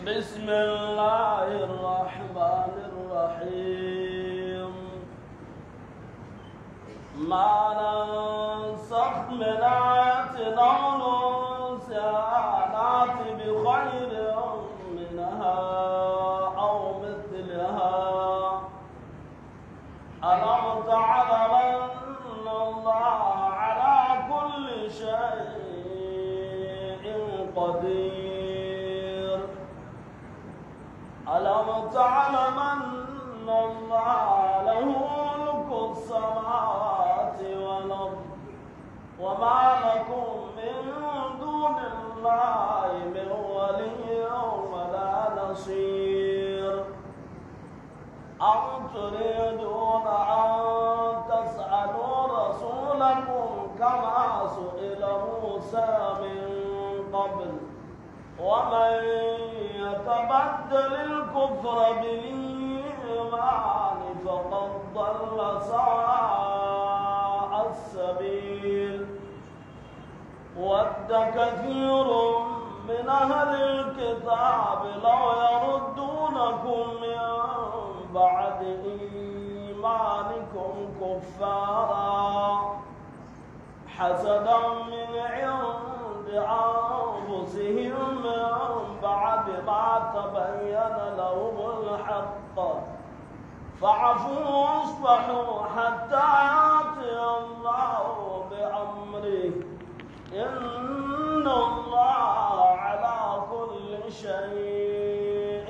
بسم الله الرحمن الرحيم ما ننسخ من آية أو ننسها نأت بخير منها أو مثلها ألم تعلم أن الله على كل شيء قدير ألم تعلم أن الله له ملك السماوات والأرض وما لكم من دون الله من ولي ولا نصير أم تريدون أن تسألوا رسولكم كما سئل موسى من قبل ومن يتبدل الكفر بالإيمان فقد ضل سواء السبيل ود كثير من أهل الكتاب لو يردونكم من بعد إيمانكم كفارا حسدا من عند أنفسهم من بعد ما تبين لهم الحق فاعفوا واصفحوا حتى يأتي الله بأمره إن الله على كل شيء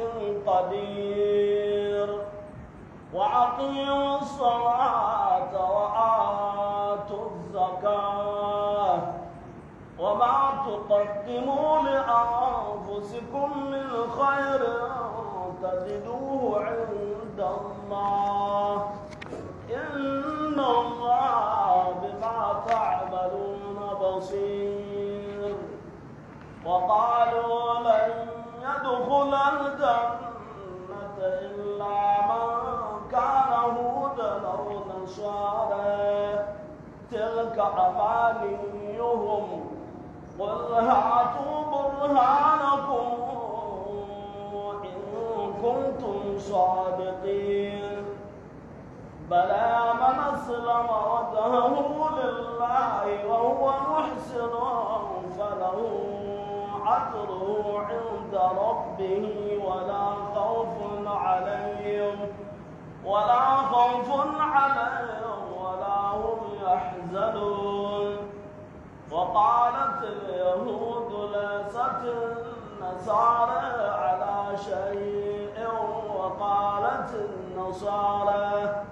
قدير وأقيموا الصلاة وآتوا الزكاة وما تقدموا لأنفسكم من خير تجدوه عند الله إن الله بما تعملون بصير وقالوا لن يدخل الجنة إلا من كان هودا أو نصارى تلك أمانيهم قل هاتوا برهانكم إن كنتم صادقين بلى من أسلم وجهه لله وهو محسن فله أجره عند ربه ولا خوف عليهم ولا خوف عليهم ولا هم يحزنون وقالت اليهود ليست النصارى على شيء وقالت النصارى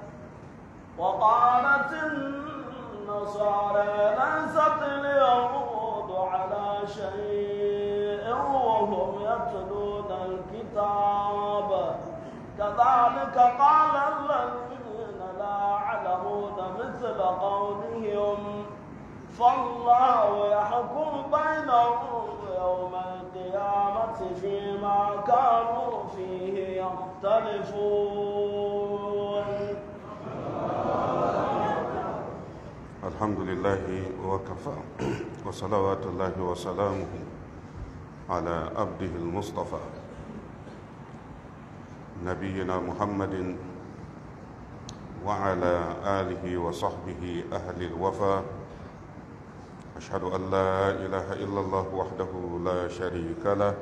وقالت النصارى ليست اليهود على شيء وهم يتلون الكتاب كذلك قال الذين لا يعلمون مثل قولهم فالله يحكم بينهم يوم القيامة فيما كانوا فيه يختلفون الحمد لله وكفى وصلوات الله وسلامه على عبده المصطفى نبينا محمد وعلى آله وصحبه أهل الوفا أشهد أن لا إله إلا الله وحده لا شريك له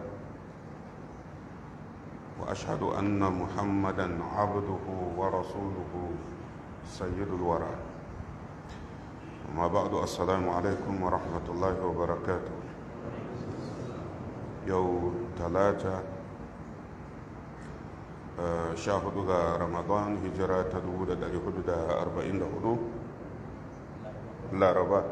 وأشهد أن محمدا عبده ورسوله سيد الورى وما بعد السلام عليكم ورحمة الله وبركاته يوم ثلاثة sha hudu ga ramadan hijira ta dubu da dari hudu da arba'in da hudu laraba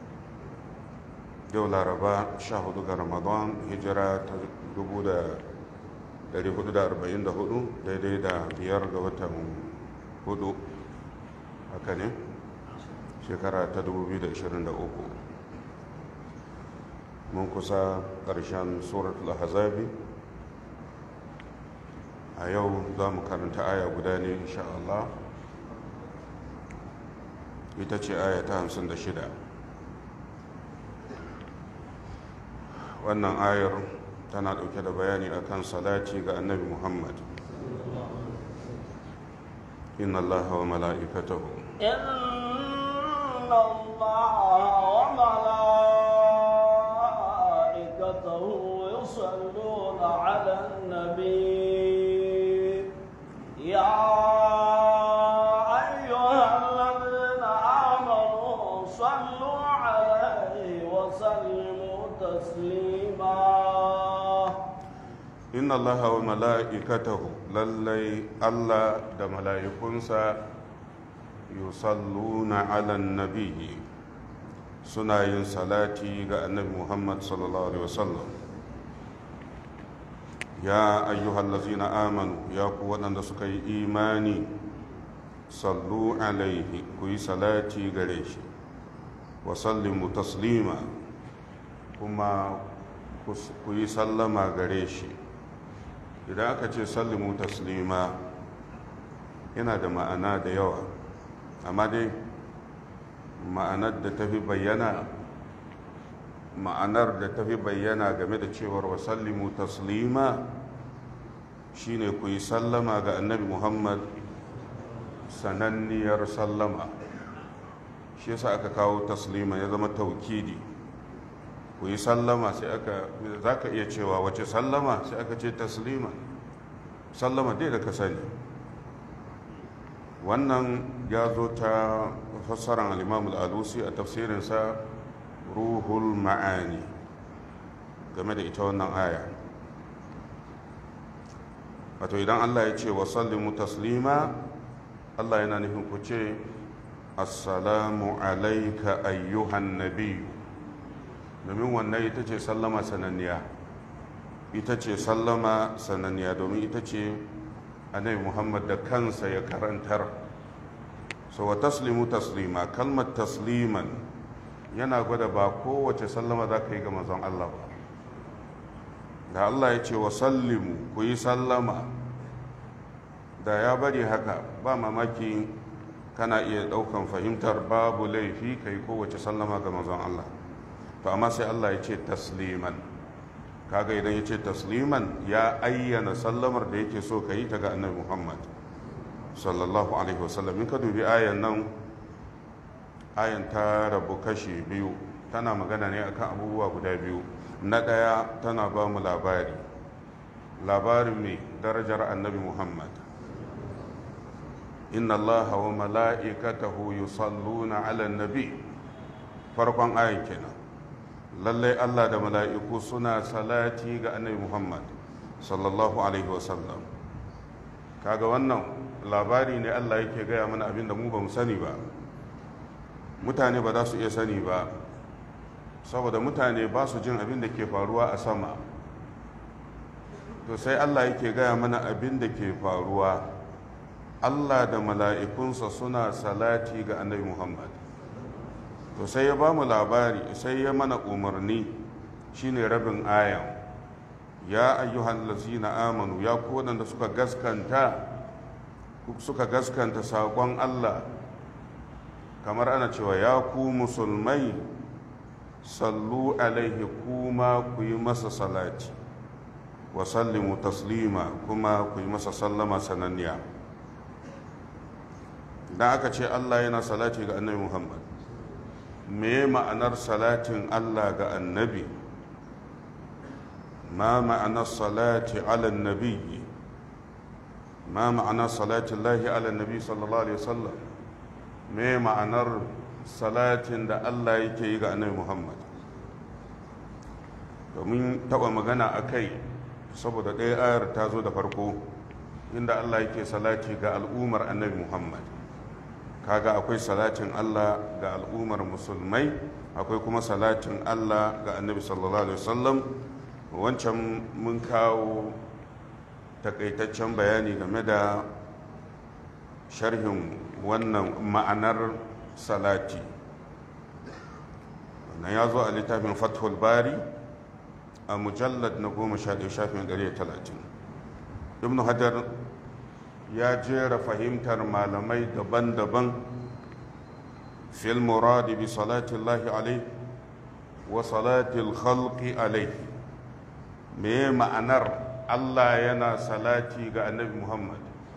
yau laraba sha hudu ga ramadan hijira ta dubu da dari hudu da arba'in da hudu daidai da biyar ga watan hudu haka ne shekara ta dubu biyu da ishirin da uku mun kusa ƙarshen suratul ahzabi a yau za mu karanta aya guda ne insha Allah ita ce aya ta hamsin da shida wannan ayar tana ɗauke da bayani akan salati ga annabi muhammad inna allaha wa mala'ikatahu إن الله وملائكته يصلون على النبي يا أيها الذين آمنوا صلوا عليه وسلموا تسليما inna allaha wa mala'ikatahu lallai allah da mala'ikunsa yusalluna ala nabiyyi suna yin salati ga annabi muhammad sallallahu alaihi wasallam ya ayyuhallazina amanu ya ku waɗanda suka yi imani sallu alaihi ku yi salati gare shi wa sallimu taslima kuma ku yi sallama gare shi idan aka ce sallimu taslima yana da ma'ana da yawa amma dai ma'anar da tafi bayyana ma'anar da tafi bayyana game da cewar wa sallimu taslima shine ku yi sallama ga annabi muhammad sananniyar sallama shi yasa aka kawo taslima ya zama taukidi ku yi sallama sai aka za ka iya cewa wace sallama sai aka ce taslima sallama dai da ka sani wannan ya zo ta fassarar al-imam al-alusi a tafsirinsa ruhul ma'ani game da ita wannan aya wato idan allah ya ce wa sallimu taslima allah yana nufin ku ce assalamu alaika ayyuhan nabiyu domin wannan ita ce sallama sananniya ita ce sallama sananniya domin ita ce annabi muhammad da kansa ya karantar so wa taslimu taslima kalmar tasliman yana gwada ba kowace sallama za ka yi ga manzon allah ba da allah ya ce wa sallimu ku yi sallama da ya bari haka ba mamaki kana iya ɗaukan fahimtar babu laifi ka yi kowace sallama ga manzon allah to amma sai Allah ya ce tasliman kaga idan ya ce tasliman ya ayyana sallamar da yake so ka yi ta ga annabi Muhammad sallallahu alaihi wasallam in ka dubi ayan nan ayan ta rabu kashi biyu tana magana ne akan abubuwa guda biyu na ɗaya tana ba mu labari labarin mai darajar annabi Muhammad inna Allah wa mala'ikatahu yusalluna ala nabi farkon ayan kenan lallai Allah da mala'iku suna salati ga annabi Muhammad sallallahu Alaihi wasallam kaga wannan labari ne Allah yake gaya mana abin da mu ba mu sani ba mutane ba za su iya sani ba saboda mutane ba su jin abin da ke faruwa a sama to sai Allah yake gaya mana abin da ke faruwa Allah da mala'ikunsa suna salati ga annabi Muhammad to sai ya ba mu labari sai ya mana umarni shine rabin ayan ya ayyuhan lazina amanu ya ku waɗanda suka gaskanta suka gaskanta saƙon Allah kamar ana cewa ya ku musulmai sallu alaihi kuma ku yi masa salati wa sallimu taslima kuma ku yi masa sallama sananniya idan aka ce Allah yana salati ga annabi Muhammad me ma'anar salatin Allah ga annabi ma ma'anar salati ala nabi ma ma'anar salatin lahi ala nabi sallallahu alaihi wasallam me ma'anar salatin da Allah yake yi ga annabi Muhammad domin taba magana a kai saboda ɗaya ayar ta zo da farko inda Allah yake salati ga al'ummar annabi Muhammad kaga akwai salatin Allah ga al'ummar musulmai akwai kuma salatin Allah ga annabi sallallahu alaihi wasallam wancan mun kawo takaitaccen bayani game da sharhin wannan ma'anar salati wannan ya zo a littafin fathul bari a mujallad na goma sha ɗaya shafin ɗari talatin ibn hajar ya jera fahimtar malamai daban-daban fil muradi bi salati Allah alaihi wa salati al-khalqi alaihi me ma'anar allah yana salati ga annabi muhammad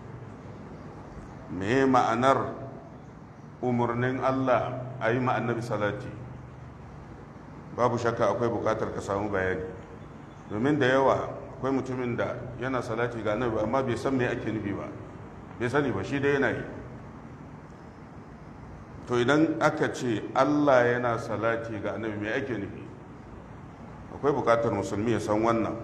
me ma'anar umarnin allah a yi annabi salati babu shakka akwai bukatar ka samu bayani domin da yawa akwai mutumin da yana salati ga annabi amma bai san me ake nufi ba bai sani ba shi dai yana yi to idan aka ce allah yana salati ga annabi me ake nufi akwai bukatar musulmi ya san wannan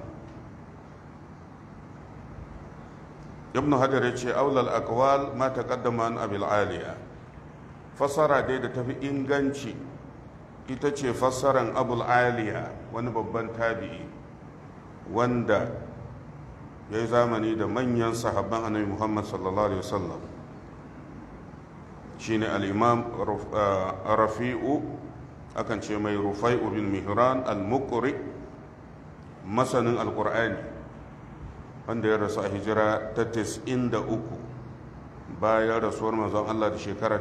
ibn hajar ya ce aulal aqwal ma taqaddama an abil aliya fassara dai da tafi inganci ita ce fassaran abul aliya wani babban tabi'i wanda ya yi zamani da manyan sahabban annabi muhammad sallallahu alaihi wasallam shine al-imam rafi'u akan ce mai rufai'u bin mihran al-muqri masanin alkur'ani wanda ya rasu a hijira ta 93 bayan rasuwar manzon Allah da shekara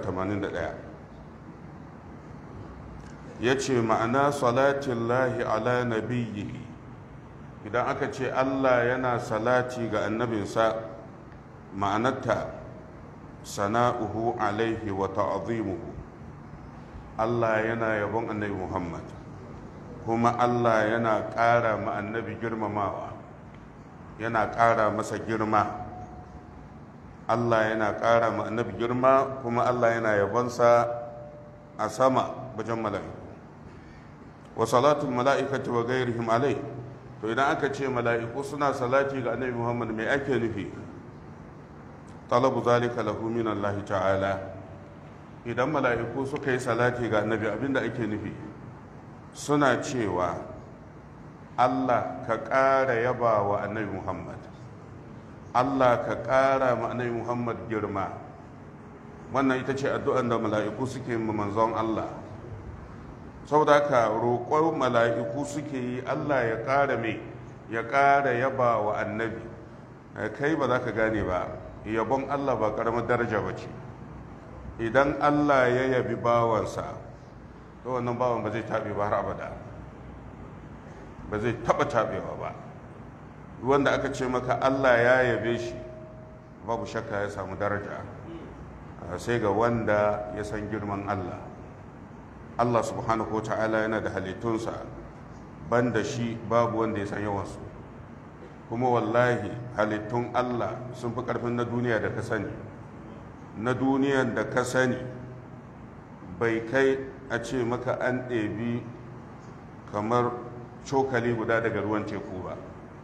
81 ya ce ma'ana salatin lahi ala nabiyyi idan aka ce Allah yana salati ga annabinsa ma'anarta sana'uhu alaihi wa ta'azimuhu Allah yana yabon annabi Muhammad kuma Allah yana ƙara ma annabi girmamawa yana ƙara masa girma Allah yana ƙara ma annabi girma kuma Allah yana yabonsa a sama wajen mala'iku wa salatul mala'ikati wa gairihim alai to idan aka ce mala'iku suna salati ga annabi Muhammad mai ake nufi talabu zalika lahu min Allah ta'ala idan mala'iku suka yi salati ga annabi abinda ake nufi suna cewa allah ka ƙara yaba wa annabi muhammad allah ka ƙara ma annabi muhammad girma wannan ita ce addu'an da mala'iku suke ma manzon allah saboda haka roƙon mala'iku suke yi allah ya ƙara mai ya ƙara yaba wa annabi kai ba za ka gane ba yabon allah ba ƙaramar daraja ba ce idan Allah ya yabi bawansa to wannan bawan ba zai taɓe ba har abada ba zai taɓa taɓewa ba wanda aka ce maka Allah ya yabe shi babu shakka ya samu daraja sai ga wanda ya san girman Allah Allah subhanahu wa ta'ala yana da halittunsa banda shi babu wanda ya san yawansu kuma wallahi halittun Allah sun fi ƙarfin na duniya da ka sani na duniyan da ka sani bai kai a ce maka an ɗebi kamar cokali guda daga ruwan teku ba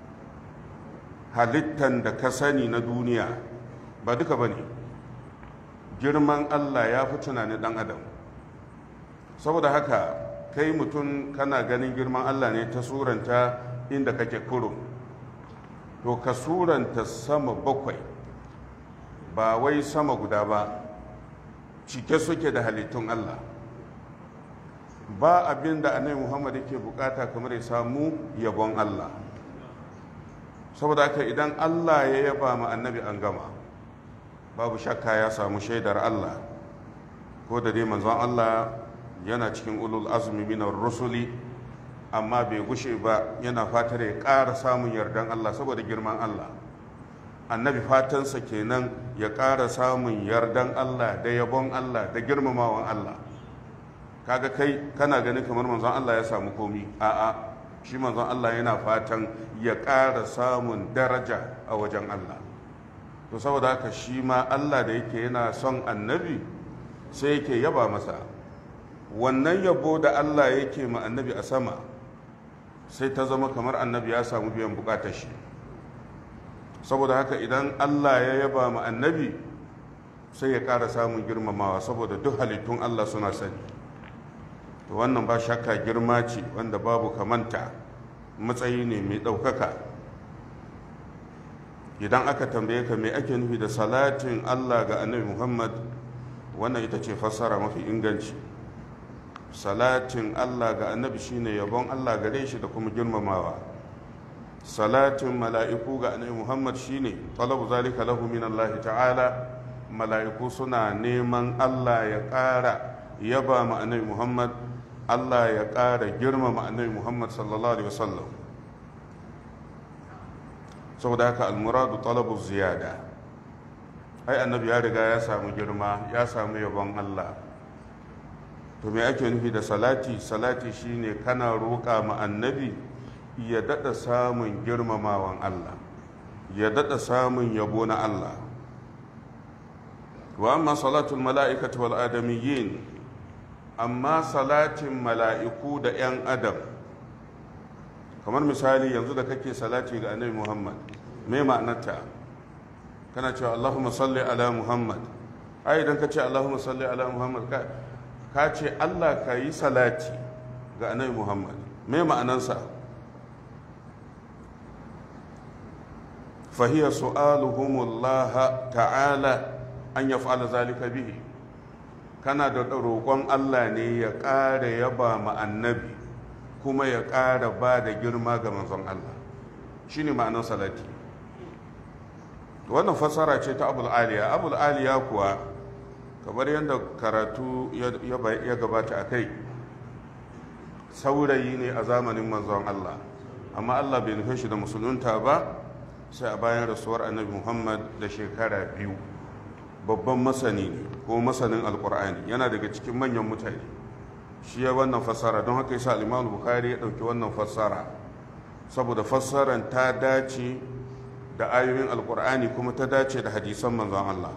halittan da ka sani na duniya ba duka ba ne girman allah ya fi tunanin ɗan adam saboda haka kai mutum kana ganin girman allah ne ta suranta inda kake kurum to ka suranta sama bakwai ba wai sama guda ba cike suke da halittun Allah ba abin da annabi Muhammad yake bukata kamar ya samu yabon Allah saboda haka idan Allah ya yaba ma annabi an gama babu shakka ya samu shaidar Allah ko da dai manzon Allah yana cikin ulul azmi minar rusuli amma bai gushe ba yana fatar ya ƙara samun yardan Allah saboda girman Allah annabi fatansa kenan ya ƙara samun yardan Allah da yabon Allah da girmamawan Allah kaga kai kana ganin kamar manzon Allah ya samu komi a'a shi manzon Allah yana fatan ya ƙara samun daraja a wajen Allah to saboda haka shi ma Allah da yake yana son annabi sai yake yaba masa wannan yabo da Allah yake ma annabi a sama sai ta zama kamar annabi ya samu biyan bukatar shi saboda haka idan Allah ya yaba ma annabi sai ya ƙara samun girmamawa saboda duk halittun Allah suna sani to wannan ba shakka girma ce wanda babu kamanta matsayi ne mai ɗaukaka idan aka tambaye ka me ake nufi da salatin Allah ga annabi Muhammad wannan ita ce fassara mafi inganci salatin Allah ga annabi shine yabon Allah gare shi da kuma girmamawa salatin mala'iku ga annabi Muhammad shine talabu zalika lahu min Allah ta'ala mala'iku suna neman Allah ya ƙara yaba ma annabi Muhammad Allah ya ƙara girmama annabi Muhammad sallallahu alaihi wasallam saboda haka almuradu talabu ziyada ai annabi ya riga ya samu girma ya samu yabon Allah to me ake nufi da salati salati shine kana roƙa ma annabi ya daɗa samun girmamawan Allah ya daɗa samun yabo na Allah wa amma salatul mala'ikati wal adamiyyin amma salatin mala'iku da 'yan adam kamar misali yanzu da kake salati ga annabi muhammad me ma'anarta kana cewa allahumma salli ala muhammad ai idan ka ce allahumma salli ala muhammad ka ce allah ka yi salati ga annabi muhammad me ma'anansa فهي سؤالهم الله تعالى أن يفعل ذلك به kana da roƙon Allah ne ya ƙara yaba ma annabi kuma ya ƙara ba da girma ga manzon Allah shi ne ma'anar salati wannan fassara ce ta abul aliya abul aliya kuwa kamar yadda karatu ya gabata a kai saurayi ne a zamanin manzon Allah amma Allah bai nufe shi da musulunta ba sai a bayan rasuwar annabi muhammad da shekara biyu babban masani ne ko masanin alkur'ani yana daga cikin manyan mutane shi ya wannan fassara don haka yasa al-imam bukhari ya dauki wannan fassara saboda fassaran ta dace da ayoyin alkur'ani kuma ta dace da hadisan manzon Allah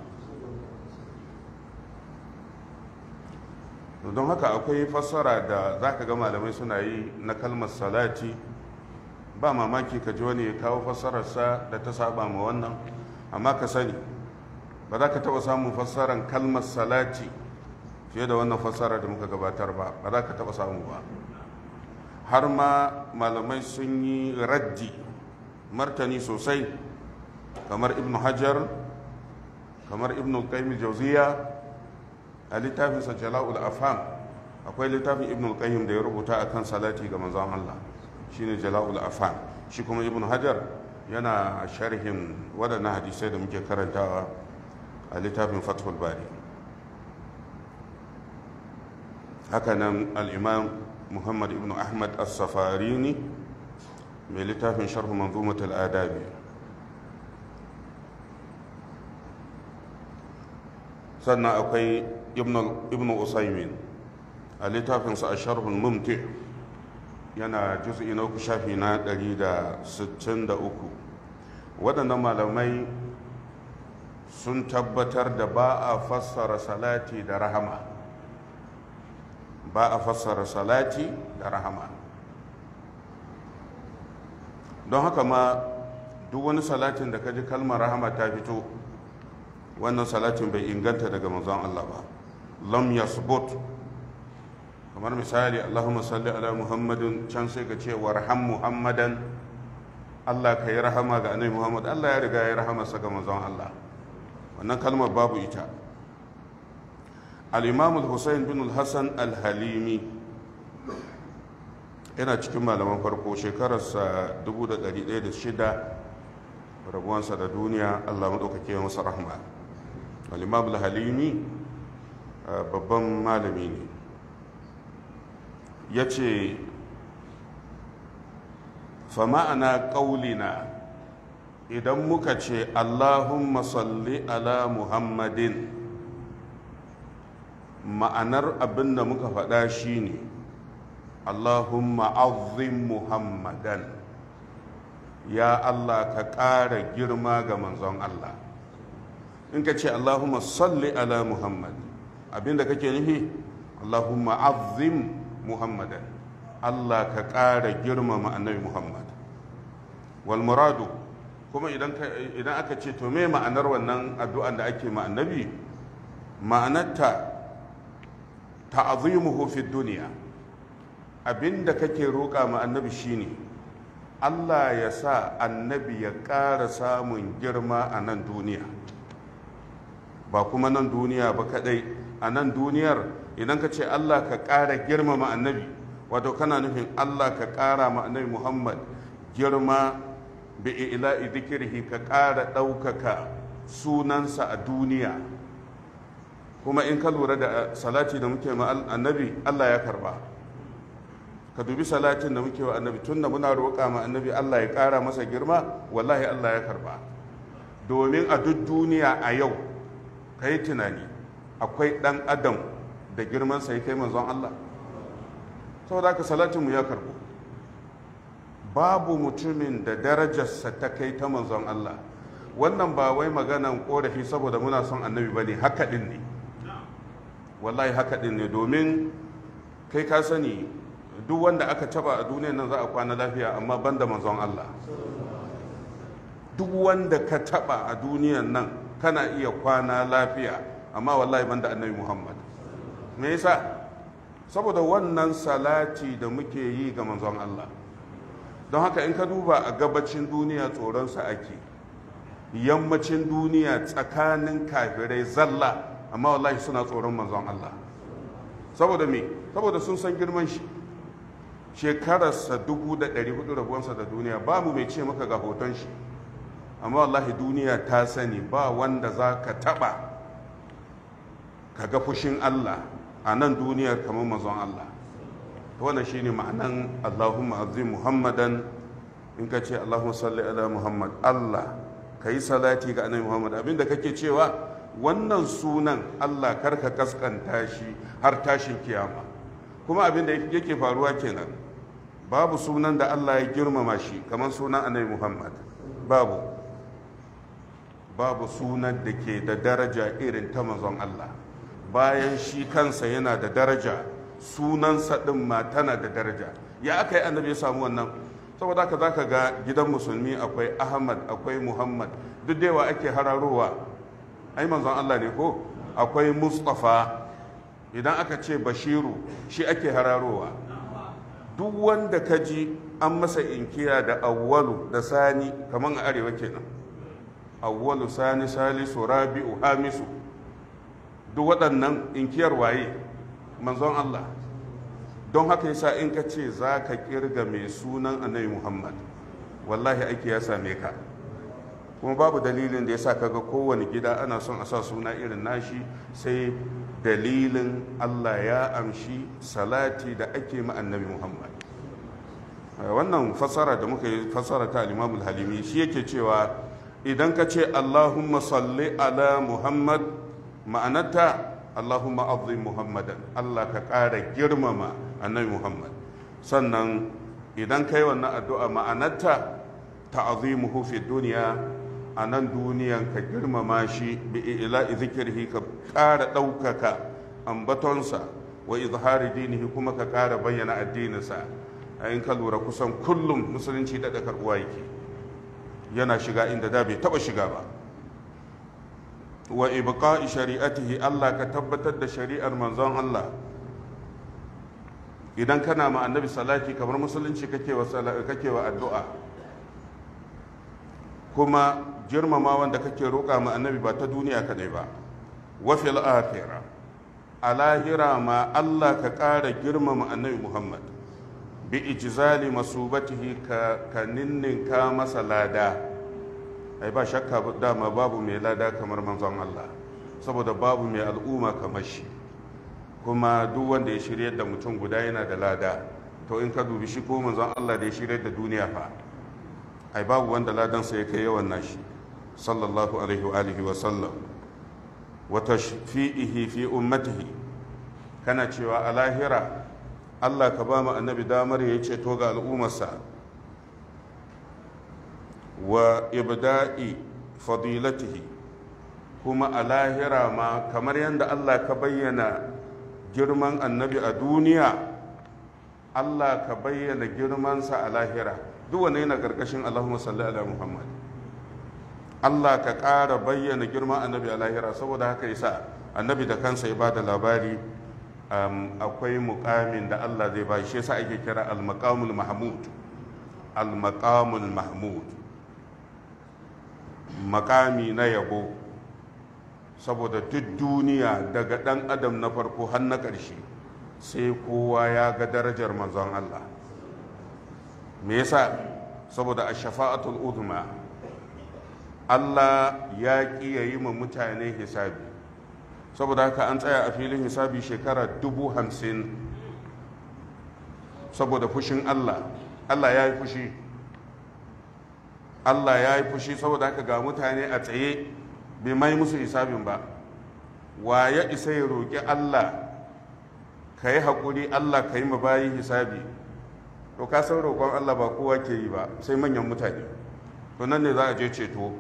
don haka akwai fassara da zaka ga malamai suna yi na kalmar salati ba mamaki ka ji wani ya kawo fassararsa da ta saba ma wannan amma ka sani ba za ka taɓa samun fassarar kalmar salati fiye da wannan fassara da muka gabatar ba ba za ka taɓa samu ba har ma malamai sun yi raddi martani sosai kamar ibn hajar kamar ibn qayyim jauziya a littafinsa jala'ul afham akwai littafin ibn qayyim da ya rubuta akan salati ga manzon Allah shine jala'ul afham shi kuma ibn hajar yana sharhin waɗannan hadisai da muke karantawa a littafin fathul bari hakanan al'imam muhammad ibn ahmad as-safarini mai littafin sharhu manzumatul adabi sannan akwai ibn usaimin a littafinsa a sharhun mumti yana juz'i na uku shafi na 163 waɗannan malamai sun tabbatar da ba a fassara salati da rahama ba a fassara salati da rahama don haka ma duk wani salatin da ka ji kalmar rahama ta fito wannan salatin bai inganta daga manzon Allah ba lam yasbut kamar misali Allahumma salli ala Muhammadin can sai ka ce warham Muhammadan Allah ka yi rahama ga annabi Muhammad Allah ya riga ya rahama sa ga manzon Allah wannan kalmar babu ita al-Imam al-Husayn bin al-Hasan al-Halimi yana cikin malaman farko shekararsa 1106 rabuwansa da duniya Allah maɗaukake masa rahma al-Imam al-Halimi babban malami ne ya ce fama'ana ƙaulina idan muka ce allahumma salli ala muhammadin ma'anar abin da muka faɗa shine allahumma azim muhammadan ya allah ka ƙara girma ga manzon allah in ka ce allahumma salli ala muhammad abin da kake nufi allahumma azim muhammadan Allah ka ƙara girmama annabi Muhammad wal muradu kuma idan aka ce to me ma'anar wannan addu'an da ake ma annabi ma'anarta ta'azimuhu fi duniya abinda kake roƙa ma annabi shine Allah ya sa annabi ya ƙara samun girma a nan duniya ba kuma nan duniya ba kadai a nan duniyar idan ka ce Allah ka ƙara girmama annabi wato kana nufin Allah ka ƙara ma annabi Muhammad girma bi ila'i dhikrihi ka ƙara ɗaukaka sunansa a duniya kuma in ka lura da salati da muke ma annabi Allah ya karba ka dubi salatin da muke wa annabi tunda muna roƙa ma annabi Allah ya ƙara masa girma wallahi Allah ya karba domin a duk duniya a yau ka yi tunani akwai ɗan adam da girmansa ya kai manzon Allah saboda haka salatinmu ya karbo babu mutumin da darajarsa ta kai ta manzon Allah wannan ba wai maganan korafi saboda muna son annabi ba ne haka ɗin ne wallahi haka ɗin ne domin kai ka sani duk wanda aka taba a duniyan nan za a kwana lafiya amma banda manzon Allah duk wanda ka taba a duniyan nan kana iya kwana lafiya amma wallahi banda annabi Muhammad me yasa saboda wannan salati da muke yi ga manzon Allah don haka in ka duba a gabacin duniya tsoronsa ake yammacin duniya tsakanin kafirai zalla amma wallahi suna tsoron manzon Allah saboda me saboda sun san girman shi shekararsa dubu da ɗari hudu rabuwansa da duniya babu mai ce maka ga hoton shi amma wallahi duniya ta sani ba wanda za ka taɓa ka ga fushin Allah a nan duniyar kamar manzon Allah wannan shine ma'anan Allahumma azim Muhammadan in ka ce Allahumma salli ala Muhammad Allah ka yi salati ga annabi Muhammad abinda kake cewa wannan sunan Allah karka kaskanta shi har tashin kiyama kuma abinda yake faruwa kenan babu sunan da Allah ya girmama shi kamar sunan annabi Muhammad babu babu sunan da ke da daraja irin ta manzon Allah bayan shi kansa yana da daraja sunansa ɗin ma tana da daraja ya aka yi annabi ya samu wannan saboda haka zaka ga gidan musulmi akwai ahmad akwai muhammad duk da yawa ake hararowa ai manzon allah ne ko akwai mustafa idan aka ce bashiru shi ake hararowa duk wanda ka ji an masa inkiya da awwalu da sani kamar a arewa kenan awwalu sani salisu rabi'u hamisu duk waɗannan inkiyar waye manzon Allah don haka yasa in ka ce za ka kirga mai sunan annabi Muhammad wallahi aiki ya same ka kuma babu dalilin da yasa kaga kowane gida ana son a sa suna irin nashi sai dalilin Allah ya amshi salati da ake ma annabi Muhammad wannan fassara da muka yi fassara ta al-Imam halimi shi yake cewa idan ka ce Allahumma salli ala Muhammad ma'anarta Allahumma azim Muhammadan Allah ka ƙara girmama annabi Muhammad sannan idan kai wannan addu'a ma'anarta ta'azimuhu fi duniya a nan duniyan ka girmama shi bi ila'i zikirhi ka ƙara ɗaukaka ambatonsa wa izhari dinihi kuma ka ƙara bayyana addininsa in ka lura kusan kullum musulunci da karɓuwa yake yana shiga inda da bai taɓa shiga ba wa ibqa'i shari'atihi Allah ka tabbatar da shari'ar manzon Allah idan kana ma annabi salati kamar musulunci kake wa kake wa addu'a kuma girmama wanda kake roƙa ma annabi ba ta duniya kadai ba wa fil akhirah a lahira ma Allah ka ƙara girmama annabi Muhammad bi ijzali masubatihi ka ka ninninka masa lada ai ba shakka dama babu mai lada kamar manzon Allah saboda babu mai al'umma kamar shi kuma duk wanda ya shirya da mutum guda yana da lada to in ka dubi shi ko manzon Allah da ya shirya da duniya fa ai babu wanda ladansa ya kai yawan nashi sallallahu alaihi wa alihi wa sallam wa tashfi'ihi fi ummatihi kana cewa a lahira Allah ka ba mu annabi damar ya ceto ga al'ummarsa wa ibda'i fadilatihi kuma a lahira ma kamar yadda Allah ka bayyana girman annabi a duniya Allah ka bayyana girmansa a lahira duk wanda yana ƙarƙashin Allahumma salli ala Muhammad Allah ka ƙara bayyana girman annabi a lahira saboda haka yasa annabi da kansa ya bada labari akwai muƙamin da Allah zai ba shi yasa ake kira al-maqamul mahmud al-maqamul mahmud makami na yabo saboda duk duniya daga ɗan adam na farko har na ƙarshe sai kowa ya ga darajar manzon Allah me yasa saboda a shafa'atul uzma Allah ya ƙi ya yi ma mutane hisabi saboda haka an tsaya a filin hisabi shekara dubu hamsin saboda fushin Allah Allah ya yi fushi Allah ya yi fushi saboda haka ga mutane a tsaye bai mai musu hisabin ba wa ya isa ya roƙi Allah ka yi haƙuri Allah ka yi bayi hisabi to ka san roƙon Allah ba kowa ke yi ba sai manyan mutane to nan ne za a je ceto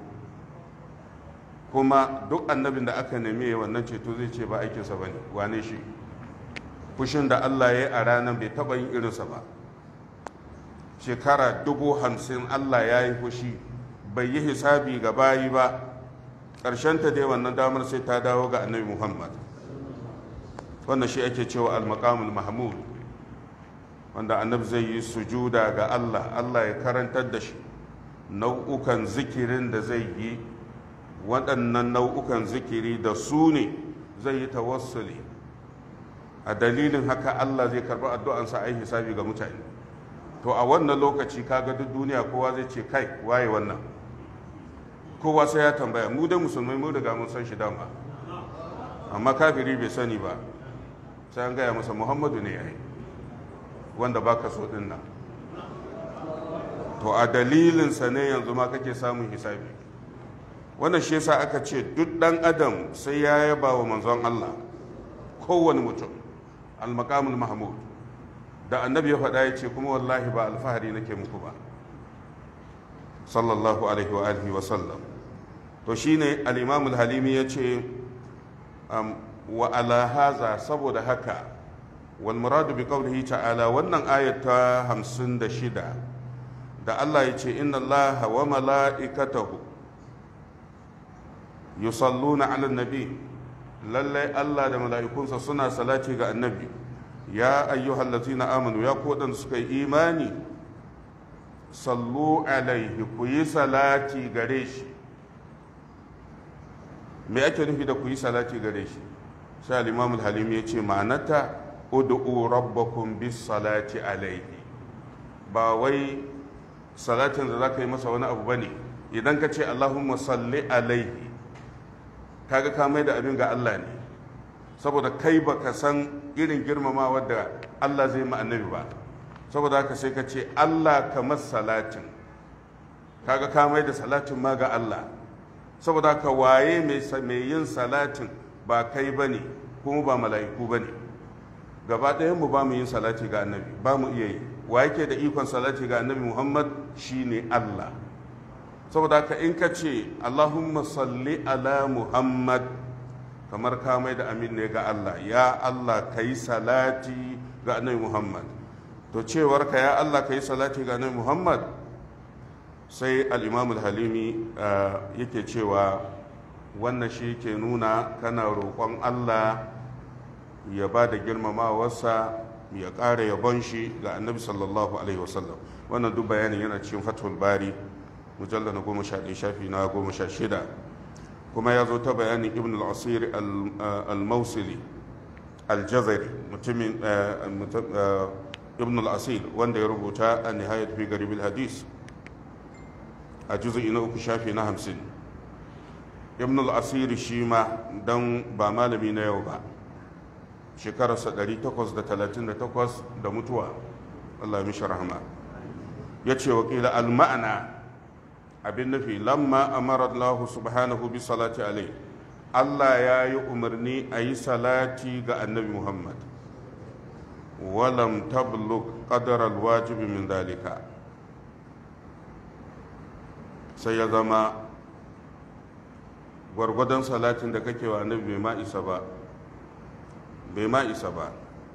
kuma duk annabin da aka nemi wannan ceto zai ce ba aikinsa ba ne wane shi fushin da Allah ya yi a ranar bai taɓa yin irinsa ba shekara dubu hamsin Allah ya yi fushi bai yi hisabi ga bayi ba ta dai wannan damar sai ta dawo ga annabi Muhammad wannan shi ake cewa al-maqamul mahmud wanda annabi zai yi sujuda ga Allah Allah ya karantar da shi nau'ukan zikirin da zai yi waɗannan nau'ukan zikiri da su ne zai yi tawassuli a dalilin haka Allah zai karɓi addu'ansa a yi hisabi ga mutane to a wannan lokaci kaga duk duniya kowa zai ce kai waye wannan kowa sai ya tambaya mu da musulmai mu riga mun san shi dama amma kafiri bai sani ba sai an gaya masa muhammadu ne ya yi wanda baka so din nan to a dalilinsa ne yanzu ma kake samun hisabi wannan shi yasa aka ce duk dan adam sai ya yaba wa manzon Allah kowane mutum al-maqamul mahmud da annabi ya faɗa ya ce kuma wallahi ba alfahari nake muku ba sallallahu alaihi wa alihi wa sallam to shine al-imam al-halimi ya ce wa ala haza saboda haka wal muradu bi qawlihi ta'ala wannan ayat ta 56 da Allah ya ce inna allaha wa mala'ikatahu yusalluna 'alan nabi lallai Allah da mala'ikunsa suna salati ga annabi ya ayyuhal ladzina amanu ya kodan suka yi imani sallu alaihi ku yi salati gare shi me ake nufi da ku yi salati gare shi sai al-imam al-halim ya ce ma'anata ud'u rabbakum bis salati alaihi ba wai salatin da zaka yi masa wani abu bane idan ka ce allahumma salli alaihi kaga ka mai da abin ga Allah ne saboda kai baka san irin girmamawa da Allah zai ma annabi ba saboda haka sai ka ce Allah kamar salatin kaga ka mai da salatin ma ga Allah saboda haka waye mai yin salatin ba kai ba ne kuma ba mala'iku ba ne gaba ɗayan mu ba mu yin salati ga annabi ba mu iya yi wa yake da ikon salati ga annabi muhammad shine Allah saboda haka in ka ce Allahumma salli ala muhammad kamar ka mai da amin ne ga Allah ya Allah ka yi salati ga annabi Muhammad to cewar ka ya Allah ka yi salati ga annabi Muhammad sai al-Imam al-Halimi yake cewa wannan shi ke nuna kana roƙon Allah ya ba da girmamawarsa ya ƙara yabon shi ga annabi sallallahu alaihi wasallam wannan duk bayanin yana cikin fathul bari mujallar na goma sha ɗaya shafi na goma sha shida kuma ya zo ta bayanin ibn al-asir al-mausili al-jazari mutumin ibn al-asir wanda ya rubuta a nihayat fi garib hadis a juzu'i na uku shafi na hamsin ibn al-asir shi ma don ba malami na yau ba shekararsa 838 da mutuwa Allah mishi rahama ya ce wakila al-ma'ana abin nufi lamma amara Allah subhanahu bi salati alai Allah ya yi umarni a yi salati ga annabi Muhammad walam tablug qadar alwajibi min dalika sai ya zama gwargwadon salatin da kake wa annabi bai ma isa ba bai ma isa ba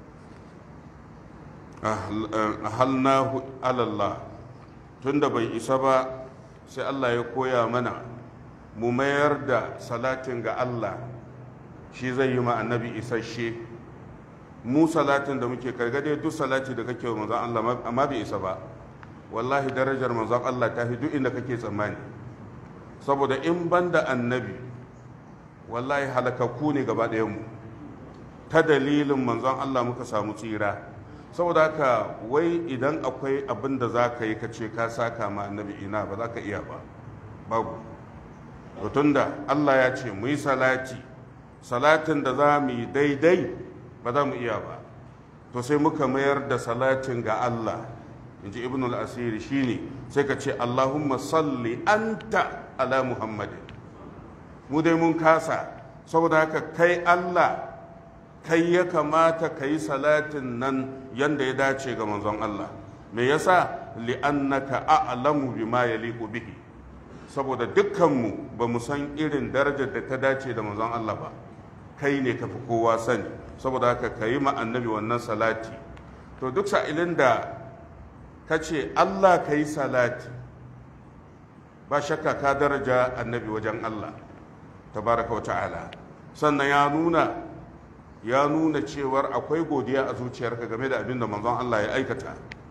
ahalnahu alallah tunda bai isa ba sai Allah ya koya mana mu mayar da salatin ga Allah shi zai yi ma annabi isasshe mu salatin da muke kargade duk salati da kake wa manzon Allah amma bai isa ba wallahi darajar manzon Allah ta fi duk inda kake tsammani saboda in banda annabi wallahi halakakku ne gaba mu ta dalilin manzon Allah muka samu tsira saboda haka wai idan akwai abin da za ka yi ka ce ka saka ma annabi ina ba za ka iya ba babu tun da allah ya ce mu yi salati salatin da za mu yi daidai ba za mu iya ba to sai muka mayar da salatin ga Allah in ji ibn al-asiri shine sai ka ce Allahumma salli anta ala Muhammadin mu dai mun kasa saboda haka kai Allah kai ya kamata ka yi salatin nan yanda ya dace ga manzon Allah me yasa li'annaka a'lamu bima yaliqu bihi saboda dukkanmu ba mu san irin darajar da ta dace da manzon Allah ba kai ne ka fi kowa sani saboda haka ka yi annabi wannan salati to duk sa'ilin da ka ce Allah ka yi salati ba shakka ka daraja annabi wajen Allah tabaraka wa ta'ala sannan ya nuna ya nuna cewar akwai godiya a zuciyarka game da abin da manzon Allah ya aikata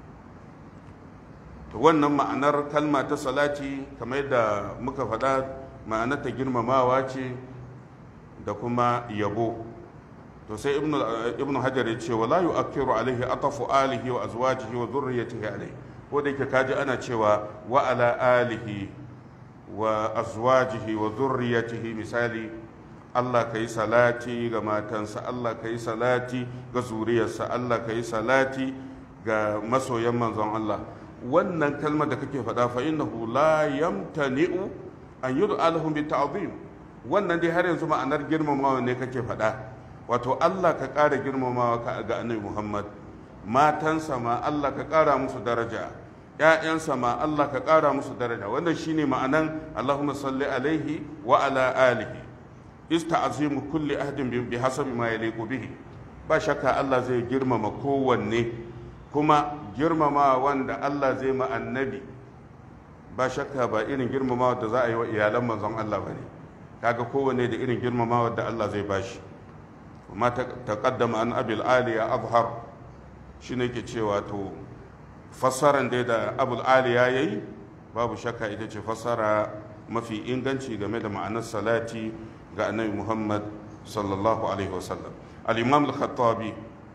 wannan ma'anar kalma ta salati kamar yadda muka faɗa ma'anar ta girmamawa ce da kuma yabo to sai ibnu hajar ya ce wala yu'akkiru alaihi atafu alihi wa azwajihi wa dhurriyyatihi alaihi ko da yake kaji ana cewa wa ala alihi wa azwajihi wa dhurriyyatihi misali Allah ka yi salati ga matansa Allah ka yi salati ga zuriyarsa Allah ka yi salati ga masoyan manzon Allah wannan kalmar da kake faɗa fa innahu la yamtani'u an yud'a lahum bi ta'zim wannan dai har yanzu ma'anar girmamawa ne kake faɗa wato Allah ka ƙara girmamawa ka ga annabi Muhammad matansa ma Allah ka ƙara musu daraja ‘ya'yansa ma Allah ka ƙara musu daraja wannan shine ma'anan Allahumma salli alaihi wa ala alihi ista'azimu kulli ahdin bi hasabi ma yaliqu bihi ba shakka Allah zai girmama kowanne kuma girmama wanda Allah zai ma annabi ba shakka ba irin girmama da za a yi wa iyalan manzon Allah ba ne kaga kowanne da irin girmama da Allah zai bashi kuma taqaddama an abil aliya azhar shine ke cewa to fassaran dai da abul aliya yayi babu shakka ita ce fassara mafi inganci game da ma'anar salati ga annabi Muhammad sallallahu alaihi wasallam al-imam al-khattabi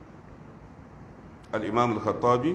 al-imam al-khattabi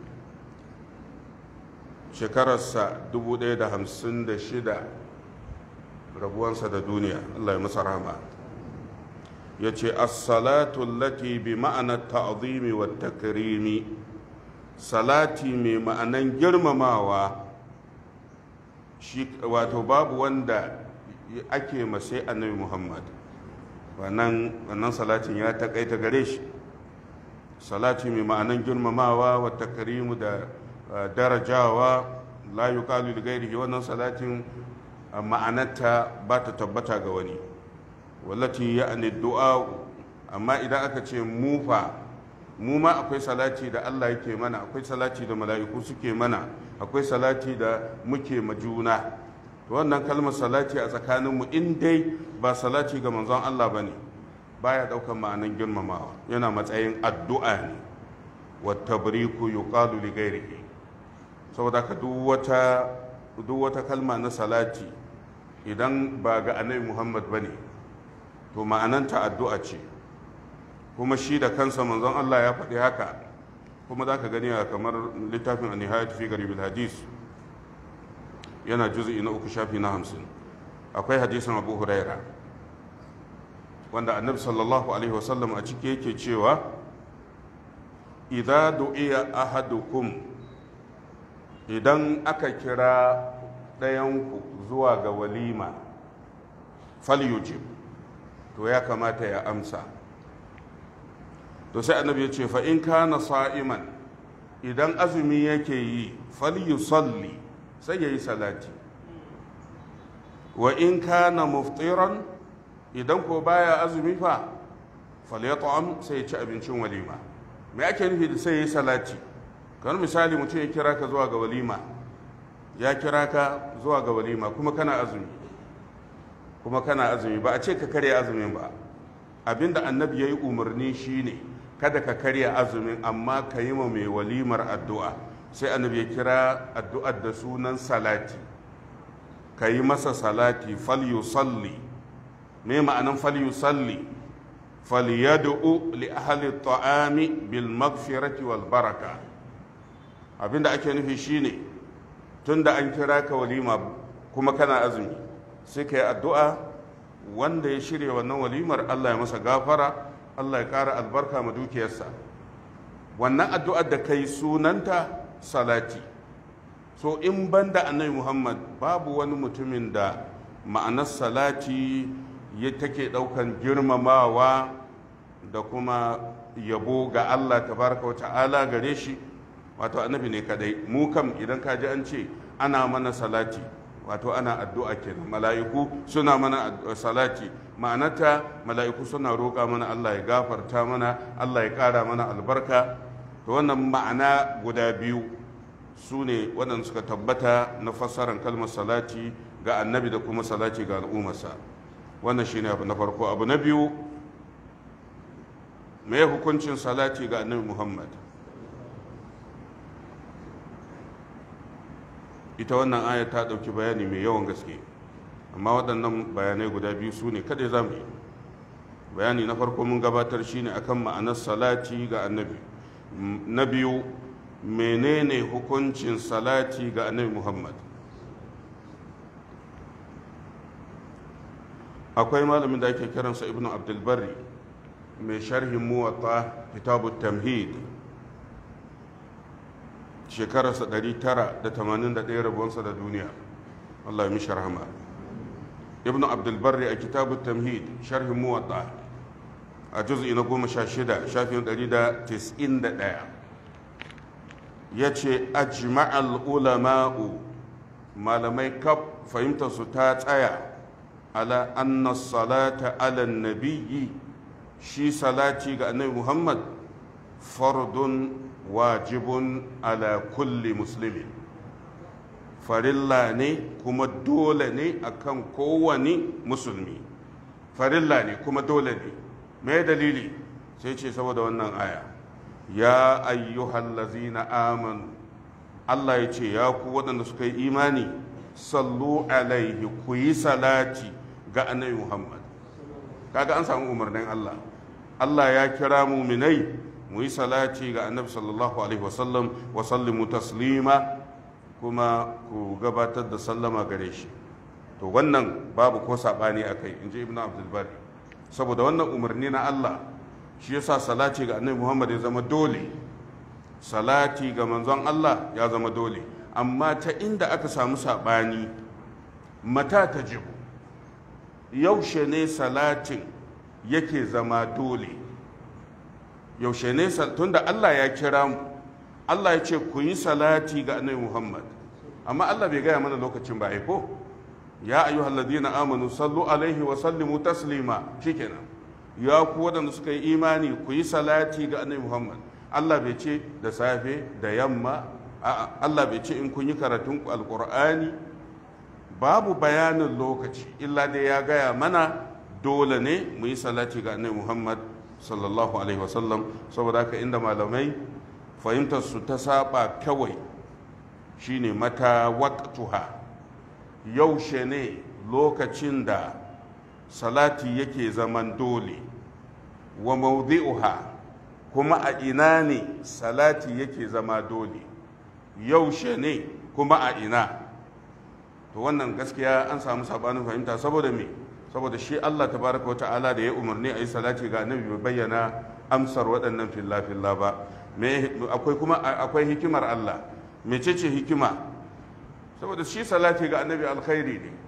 shekararsa 1056 rabuwansa da duniya Allah ya masa rahama ya ce as-salatu allati bi ma'anar ta'zimi wa takrimi salati mai ma'anan girmamawa shi wato babu wanda ake masai annabi muhammad wannan salatin ya takaita gare shi salati mai ma'anan girmamawa wa takrimu da darajawa la yuqalu li ghairihi wannan salatin ma'anarta ba ta tabbata ga wani wallati ya'ni du'a amma idan aka ce mufa mu ma akwai salati da Allah yake mana akwai salati da mala'iku suke mana akwai salati da muke majuna to wannan kalmar salati a tsakaninmu in dai ba salati ga manzon Allah bane baya daukar ma'anan girmamawa yana matsayin addu'a ne wa tabriku yuqalu li ghairihi saboda ka duk wata duk wata kalma na salati idan ba ga annabi Muhammad bane to ma'ananta addu'a ce kuma shi da kansa manzon Allah ya faɗi haka kuma za ka gani a kamar littafin a nihayat fi garibin hadis yana juzu'i na uku shafi na hamsin akwai hadisin abu huraira wanda annabi sallallahu alaihi wasallam a ciki yake cewa idza du'iya ahadukum idan aka kira ɗayanku zuwa ga walima falyujib to ya kamata ya amsa to sai annabi ya ce fa in kana sa'iman idan azumi yake yi falyusalli sai ya yi salati wa in kana muftiran idan ko baya azumi fa falyat'am sai ya ci abincin walima me ake nufi da sai ya yi salati kamar misali mutum ya kira ka zuwa ga walima ya kira ka zuwa ga walima kuma kana azumi kuma kana azumi ba a ce ka karya azumin ba abinda annabi ya yi umarni shine kada ka karya azumin amma ka yi ma mai walimar addu'a sai annabi ya kira addu'ar da sunan salati ka yi masa salati falyusalli me ma'anan falyusalli falyad'u li ahli ta'ami bil maghfirati wal baraka abinda ake nufi shine tunda an kira ka walima kuma kana azumi sai ka yi addu'a wanda ya shirya wannan walimar Allah ya masa gafara Allah ya ƙara albarka ma dukiyarsa wannan addu'ar da kai sunanta salati so in banda annabi muhammad babu wani mutumin da ma'anar salati ya take ɗaukan girmamawa da kuma yabo ga allah tabaraka wa ta'ala gare shi wato annabi ne kadai mu kam idan ka ji an ce ana mana salati wato ana addu'a kenan mala'iku suna mana salati ma'anata mala'iku suna roƙa mana Allah ya gafarta mana Allah ya ƙara mana albarka to wannan ma'ana guda biyu su ne waɗanda suka tabbata na fassarar kalmar salati ga annabi da kuma salati ga al'ummarsa wannan shine abu na farko abu na biyu me hukuncin salati ga annabi muhammad ita wannan aya ta ɗauki bayani mai yawan gaske amma waɗannan bayanai guda biyu su ne kada za mu yi bayani na farko mun gabatar shine akan ma'anar salati ga annabi na biyu menene hukuncin salati ga annabi muhammad akwai malamin da ake kiransa ibnu abdulbari mai sharhin muwatta kitabu tamhid shekararsa 981 rabuwansa da duniya Allah ya mishi rahama ibn abdulbarri a kitabu tamhid sharhin muwatta a juz'i na goma sha shida shafin 191 ya ce ajma'al ulama'u malamai kaf fahimtarsu ta tsaya ala anna salata ala nabiyyi shi salati ga annabi muhammad fardun wajibun ala kulli muslimin farilla ne kuma dole ne akan kowane musulmi farilla ne kuma dole ne me dalili sai ce saboda wannan aya ya ayyuhallazina amanu Allah ya ce ya ku waɗanda suka yi imani sallu alaihi ku yi salati ga annabi Muhammad kaga an samu umarnin Allah Allah ya kira muminai mu yi salati ga annabi sallallahu alaihi wasallam wa sallimu taslima kuma ku gabatar da sallama gare shi to wannan babu ko saɓani a kai in ji ibn abdulbari saboda wannan umarni na Allah shi yasa salati ga annabi muhammad ya zama dole salati ga manzon Allah ya zama dole amma ta inda aka samu saɓani mata ta jibu yaushe ne salatin yake zama dole yaushe ne tunda Allah ya kira mu Allah ya ce ku yi salati ga annabi Muhammad amma Allah bai gaya mana lokacin ba ko ya ayyuhal ladina amanu sallu alaihi wa sallimu taslima shikenan ya ku wadanda suka yi imani ku yi salati ga annabi Muhammad Allah bai ce da safe da yamma a'a Allah bai ce in kun yi karatun alqur'ani babu bayanin lokaci illa dai ya gaya mana dole ne mu yi salati ga annabi Muhammad sallallahu alaihi wasallam saboda haka inda malamai fahimtar su ta saba kawai shine mata waqtuha yaushe ne lokacin da salati yake zaman dole wa mawdi'uha kuma a ina ne salati yake zama dole yaushe ne kuma a ina to wannan gaskiya an samu sabanin fahimta saboda me saboda shi Allah tabaraka wata'ala da ya umarni a yi salati ga annabi bai bayyana amsar waɗannan filla-filla ba akwai kuma akwai hikimar Allah mecece hikima saboda shi salati ga annabi alkhairi ne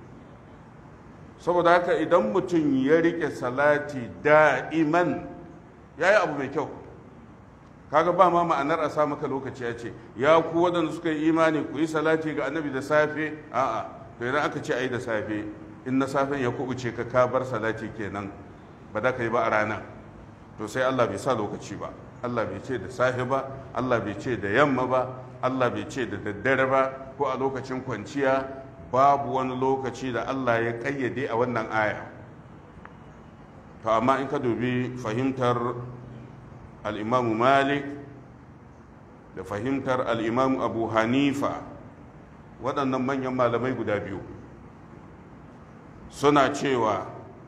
saboda haka idan mutum ya rike salati da'iman ya yi abu mai kyau kaga ba ma ma'anar a sa maka lokaci ya ce ya ku waɗanda suka yi imani ku yi salati ga annabi da safe a'a to idan aka ce a yi da safe in na safen ya kubuce ka ka bar salati kenan ba da ka yi ba a rana to sai Allah bai sa lokaci ba Allah bai ce da safe ba Allah bai ce da yamma ba Allah bai ce da daddare ba ko a lokacin kwanciya babu wani lokaci da Allah ya kayyade a wannan aya to amma in ka dubi fahimtar al'imamu malik da fahimtar al'imamu abu hanifa waɗannan manyan malamai guda biyu suna cewa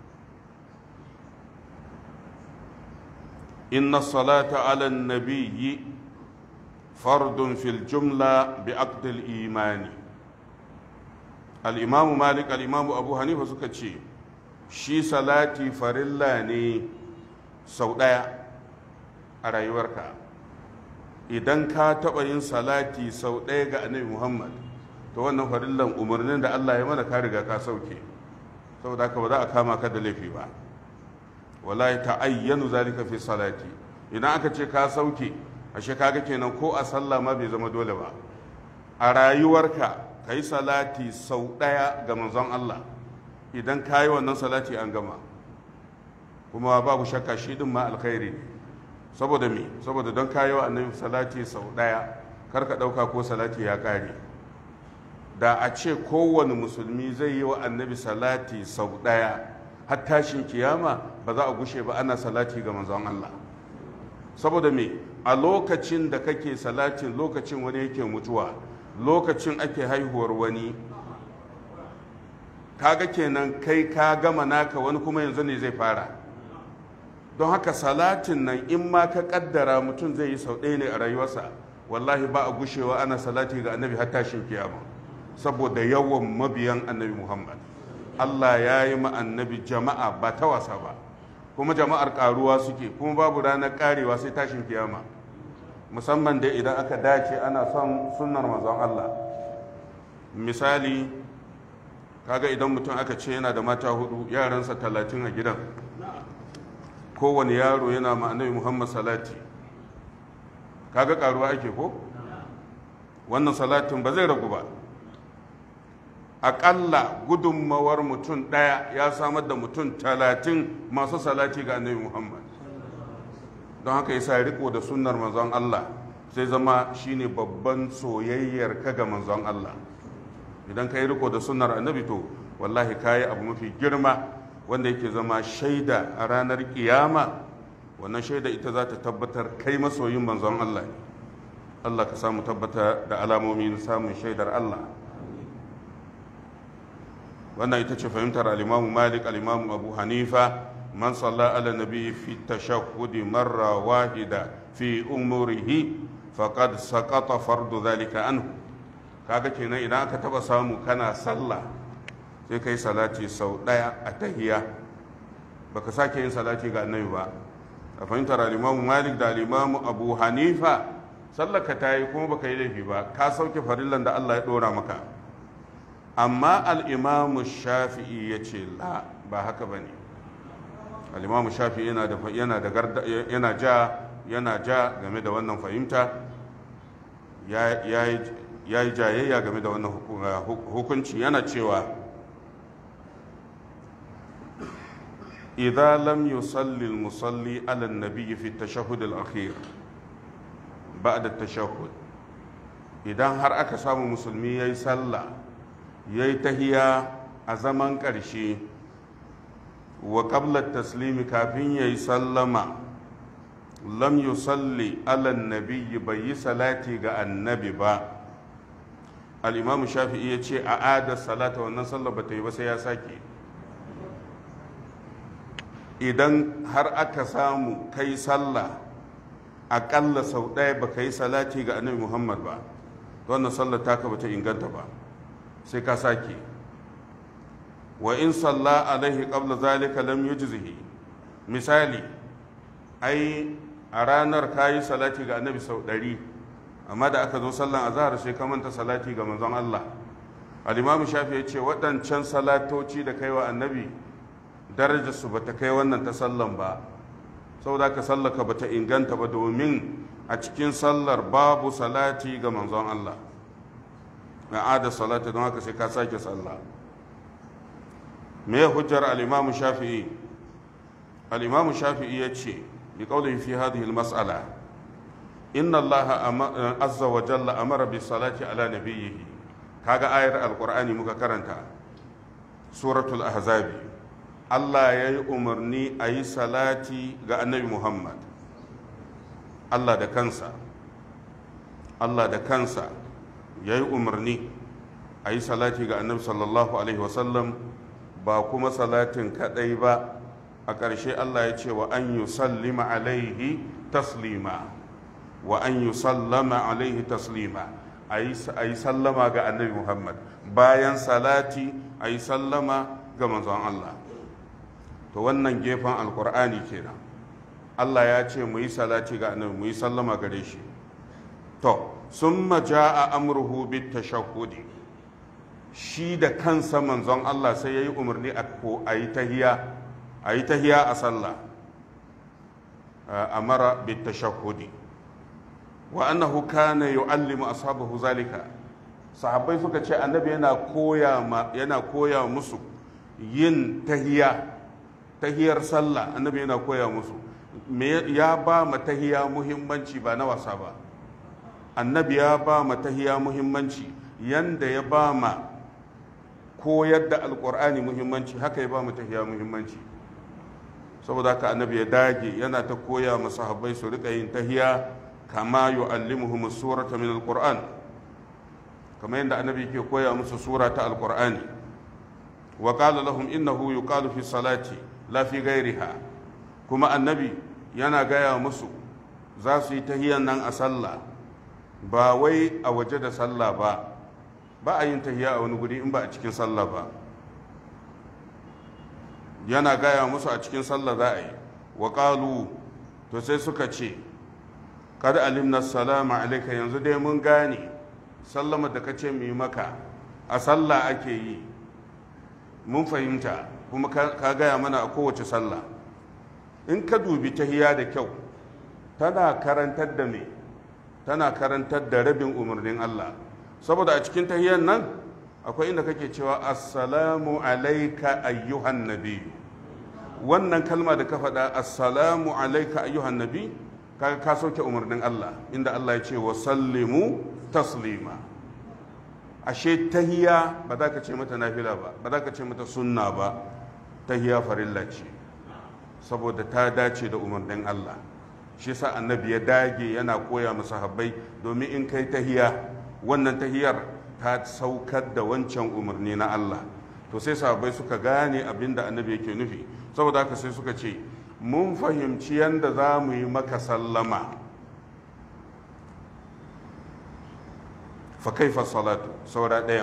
inna salata ala nabiyyi fardun fil jumla bi aqdil imani al'imamu malik al'imamu abu hanifa suka ce shi salati farilla ne sau ɗaya a rayuwarka idan ka taɓa yin salati sau ɗaya ga annabi muhammad to wannan farillan umarnin da allah ya mana ka riga ka sauke saboda haka ba za a kama ka da laifi ba wala ta ayyanu zalika fi salati idan aka ce ka sauke ashe kaga kenan ko a sallah ma bai zama dole ba a rayuwarka ka yi salati sau ɗaya ga manzon allah idan ka yi wannan salati an gama kuma babu shakka shi din ma alkhairi ne saboda me saboda don kayi wa annabi salati sau ɗaya kar ka ɗauka ko salati ya ƙare da a ce kowane musulmi zai yi wa annabi salati sau ɗaya har tashin kiyama ba za a gushe ba ana salati ga manzon Allah saboda me a lokacin da kake salatin lokacin wani yake mutuwa lokacin ake haihuwar wani kaga kenan kai ka gama naka wani kuma yanzu ne zai fara don haka salatin nan in ma ka kaddara mutum zai yi sau ɗaya ne a rayuwarsa wallahi ba a gushewa ana salati ga annabi har tashin kiyama saboda yawan mabiyan annabi muhammad allah ya yi ma annabi jama'a ba ta wasa ba kuma jama'ar karuwa suke kuma babu ranar karewa sai tashin kiyama musamman da idan aka dace ana son sunnar manzon allah misali kaga idan mutum aka ce yana da mata hudu yaransa talatin a gidan kowane yaro yana ma annabi muhammad salati kaga karuwa ake ko wannan salatin ba zai ragu ba aƙalla gudunmawar mutum ɗaya ya samar da mutum talatin masu salati ga annabi muhammad don haka yasa riko da sunnar manzon allah sai zama shine babban soyayyar ka ga manzon allah idan ka yi riko da sunnar annabi to wallahi ka yi abu mafi girma wanda yake zama shaida a ranar kiyama wannan shaida ita za ta tabbatar kai masoyin manzon Allah ne Allah ka samu tabbata da alamomin samun shaidar Allah wannan ita ce fahimtar al-Imam Malik al-Imam Abu Hanifa man salla ala nabi fi tashahhud marra wahida fi umurihi faqad saqata fardu dhalika anhu kaga kenan idan aka taba samu kana sallah sai kai salati sau ɗaya a tahiya baka sake yin salati ga annabi ba a fahimtar alimamu malik da alimamu abu hanifa sallaka ta yi kuma baka yi laifi ba ka sauke farillan da allah ya ɗora maka amma al'imamu shafi'i ya ce la ba haka ba ne al'imamu shafi'i yana da yana ja yana ja game da wannan fahimta ya yi jayayya game da wannan hukunci yana cewa إذا لم يصلي المصلي على النبي في التشهد الأخير بعد التشهد idan har aka samu musulmi ya yi sallah ya yi tahiya a zaman ƙarshe wa ƙablar taslimi kafin ya yi sallama lam yusalli ala nabiyyi bai yi salati ga annabi ba al'imamu shafi'i ya ce a ada salata wannan sallah ba ta yi ba sai ya sake idan har aka samu kai sallah aƙalla sau ɗaya ba ka yi salati ga annabi muhammad ba wannan sallar taka ba ta inganta ba sai ka sake wa in salla alaihi qabla zalika lam yujzihi misali ai a ranar ka yi salati ga annabi sau ɗari amma da aka zo sallan azhar sai ka manta salati ga manzon Allah al-imamu shafi ya ce waɗancan salatoci da kai wa annabi darajarsu ba ta kai wannan ta sallan ba saboda ka sallaka ba ta inganta ba domin a cikin sallar babu salati ga manzon Allah na ada salati don haka sai ka sake sallah me hujjar al-imam shafi'i al-imam shafi'i ya ce bi qawlihi fi hadhihi al-mas'ala inna Allah azza wa jalla amara bi salati ala nabiyhi kaga ayar al-qur'ani muka karanta suratul ahzabi Allah ya yi umarni a yi salati ga annabi Muhammad Allah da kansa Allah da kansa ya yi umarni a yi salati ga annabi sallallahu alaihi wasallam ba kuma salatin kadai ba a ƙarshe Allah ya ce wa an yi sallima alaihi taslima wa an yi sallama alaihi taslima a yi sallama ga annabi Muhammad bayan salati a yi sallama ga manzon Allah to wannan gefen alkur'ani kenan Allah ya ce mu yi salati ga annabi mu yi sallama gare shi to summa jaa amruhu bit tashahhudi shi da kansa manzon Allah sai yayi umarni a ko ayi tahiya ayi tahiya a sallah amara bit tashahhudi wa annahu kana yu'allimu ashabahu zalika sahabbai suka ce annabi yana koya yana koya musu yin tahiya tahiyar sallah annabi yana koya musu me ya ba ma tahiya muhimmanci ba na wasa ba annabi ya ba ma tahiya muhimmanci yanda ya ba ma koyar da alkur'ani muhimmanci haka ya ba ma tahiya muhimmanci saboda haka annabi ya dage yana ta koya ma sahabbai su rika yin tahiya kama yu'allimuhum surata min alquran kama yadda annabi ke koya musu sura ta alqur'ani wa qala lahum innahu yuqalu fi salati la fi ghairiha kuma annabi yana gaya musu za su yi tahiyan nan a sallah ba wai a waje da sallah ba ba a yin tahiya a wani guri in ba a cikin sallah ba yana gaya musu a cikin sallah za a yi wa qalu to sai suka ce kad alimna salama alaika yanzu dai mun gane sallama da kace mu yi maka a sallah ake yi mun fahimta kuma ka gaya mana a kowace sallah in ka dubi tahiya da kyau tana karantar da me tana karantar da rabin umarnin Allah saboda a cikin tahiyan nan akwai inda kake cewa assalamu alaika ayyuhan nabi wannan kalma da ka faɗa assalamu alaika ayyuhan nabi kaga ka sauke umarnin Allah inda Allah ya ce wa sallimu taslima ashe tahiya ba za ka ce mata nafila ba ba za ka ce mata sunna ba tahiya farilla ce saboda ta dace da umarnin Allah shi sa annabi ya dage yana koya masa habbai domin in kai tahiya wannan tahiyar ta saukar da wancan umarni na Allah to sai sahabbai suka gane abin da annabi yake nufi saboda haka sai suka ce mun fahimci yadda za mu yi maka sallama fa kaifa salatu saura ɗayan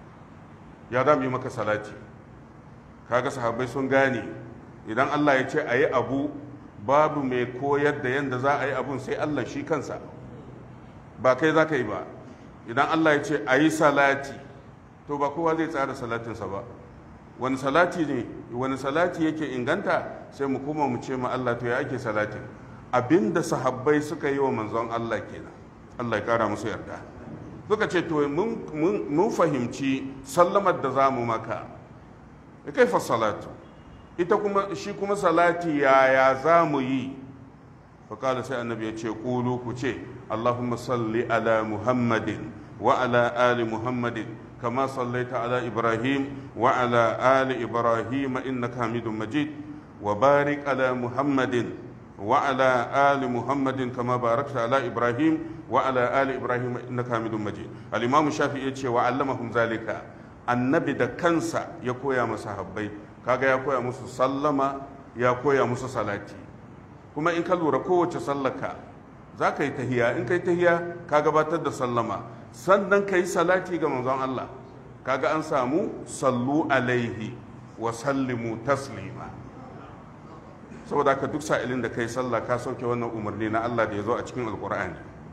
ya za mu yi maka salati kaga sahabbai sun gane idan Allah ya ce a yi abu babu mai koyar da yadda za a yi abun sai Allah shi kansa ba kai za ka yi ba idan Allah ya ce a yi salati to ba kowa zai tsara salatinsa ba wani salati ne wani salati yake inganta sai mu kuma mu ce ma Allah to ya ake salatin abinda sahabbai suka yi wa manzon Allah kenan Allah ya kara musu yarda suka ce to mun fahimci sallamar da za mu maka kaifa salatu ita kuma shi kuma salati yaya za mu yi faƙala sai annabi ya ce ƙulu ku ce allahumma salli ala muhammadin wa ala ali muhammadin kama sallaita ala ibrahim wa ala ali ibrahim innaka hamidun majid wa barik ala muhammadin wa ala ali muhammadin kama barakta ala ibrahim wa ala ali ibrahim innaka hamidun majid al-imam shafi'i ya ce wa allamahum zalika annabi da kansa ya koya masa habbai kaga ya koya musu sallama ya koya musu salati kuma in ka lura kowace sallaka za ka yi tahiya in ka yi tahiya ka gabatar da sallama sannan ka yi salati ga manzon Allah kaga an samu sallu alaihi wa sallimu taslima saboda ka duk sa'ilin da ka yi sallah ka sauke wannan umarni na Allah da ya zo a cikin alkur'ani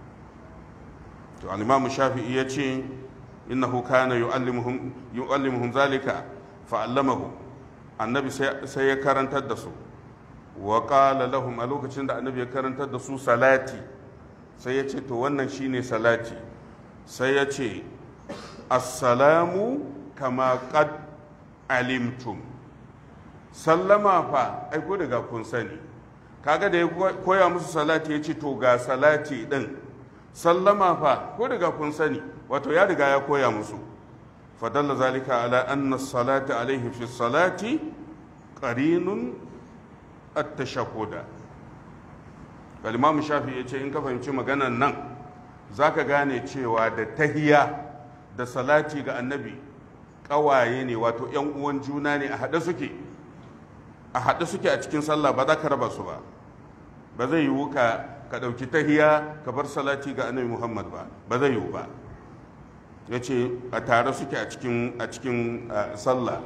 to al-imam shafi'i ya ce innahu kana yu'allimuhum yu'allimuhum zalika fa'allamahu annabi sai ya karantar da su wa qala lahum a lokacin da annabi ya karantar da su salati sai ya ce to wannan shine salati sai ya ce assalamu kama qad alimtum sallama fa ai ko daga kun sani kaga da ya koya musu salati ya ce to ga salati din sallama fa ko daga kun sani wato ya riga ya koya musu فدل ذلك على أن الصلاة عليه في الصلاة قرين التشهد الإمام الشافعي يقول إن كفهمت مغانا نن ذاك غاني cewa da tahiya da salati ga annabi ƙawaye ne wato ‘yan uwan juna ne a haɗe suke a haɗe suke a cikin sallah ba za ka raba su ba ba zai yiwu ka ka ɗauki tahiya ka bar salati ga annabi muhammad ba ba zai yiwu ba ya ce a tare suke a cikin a cikin sallah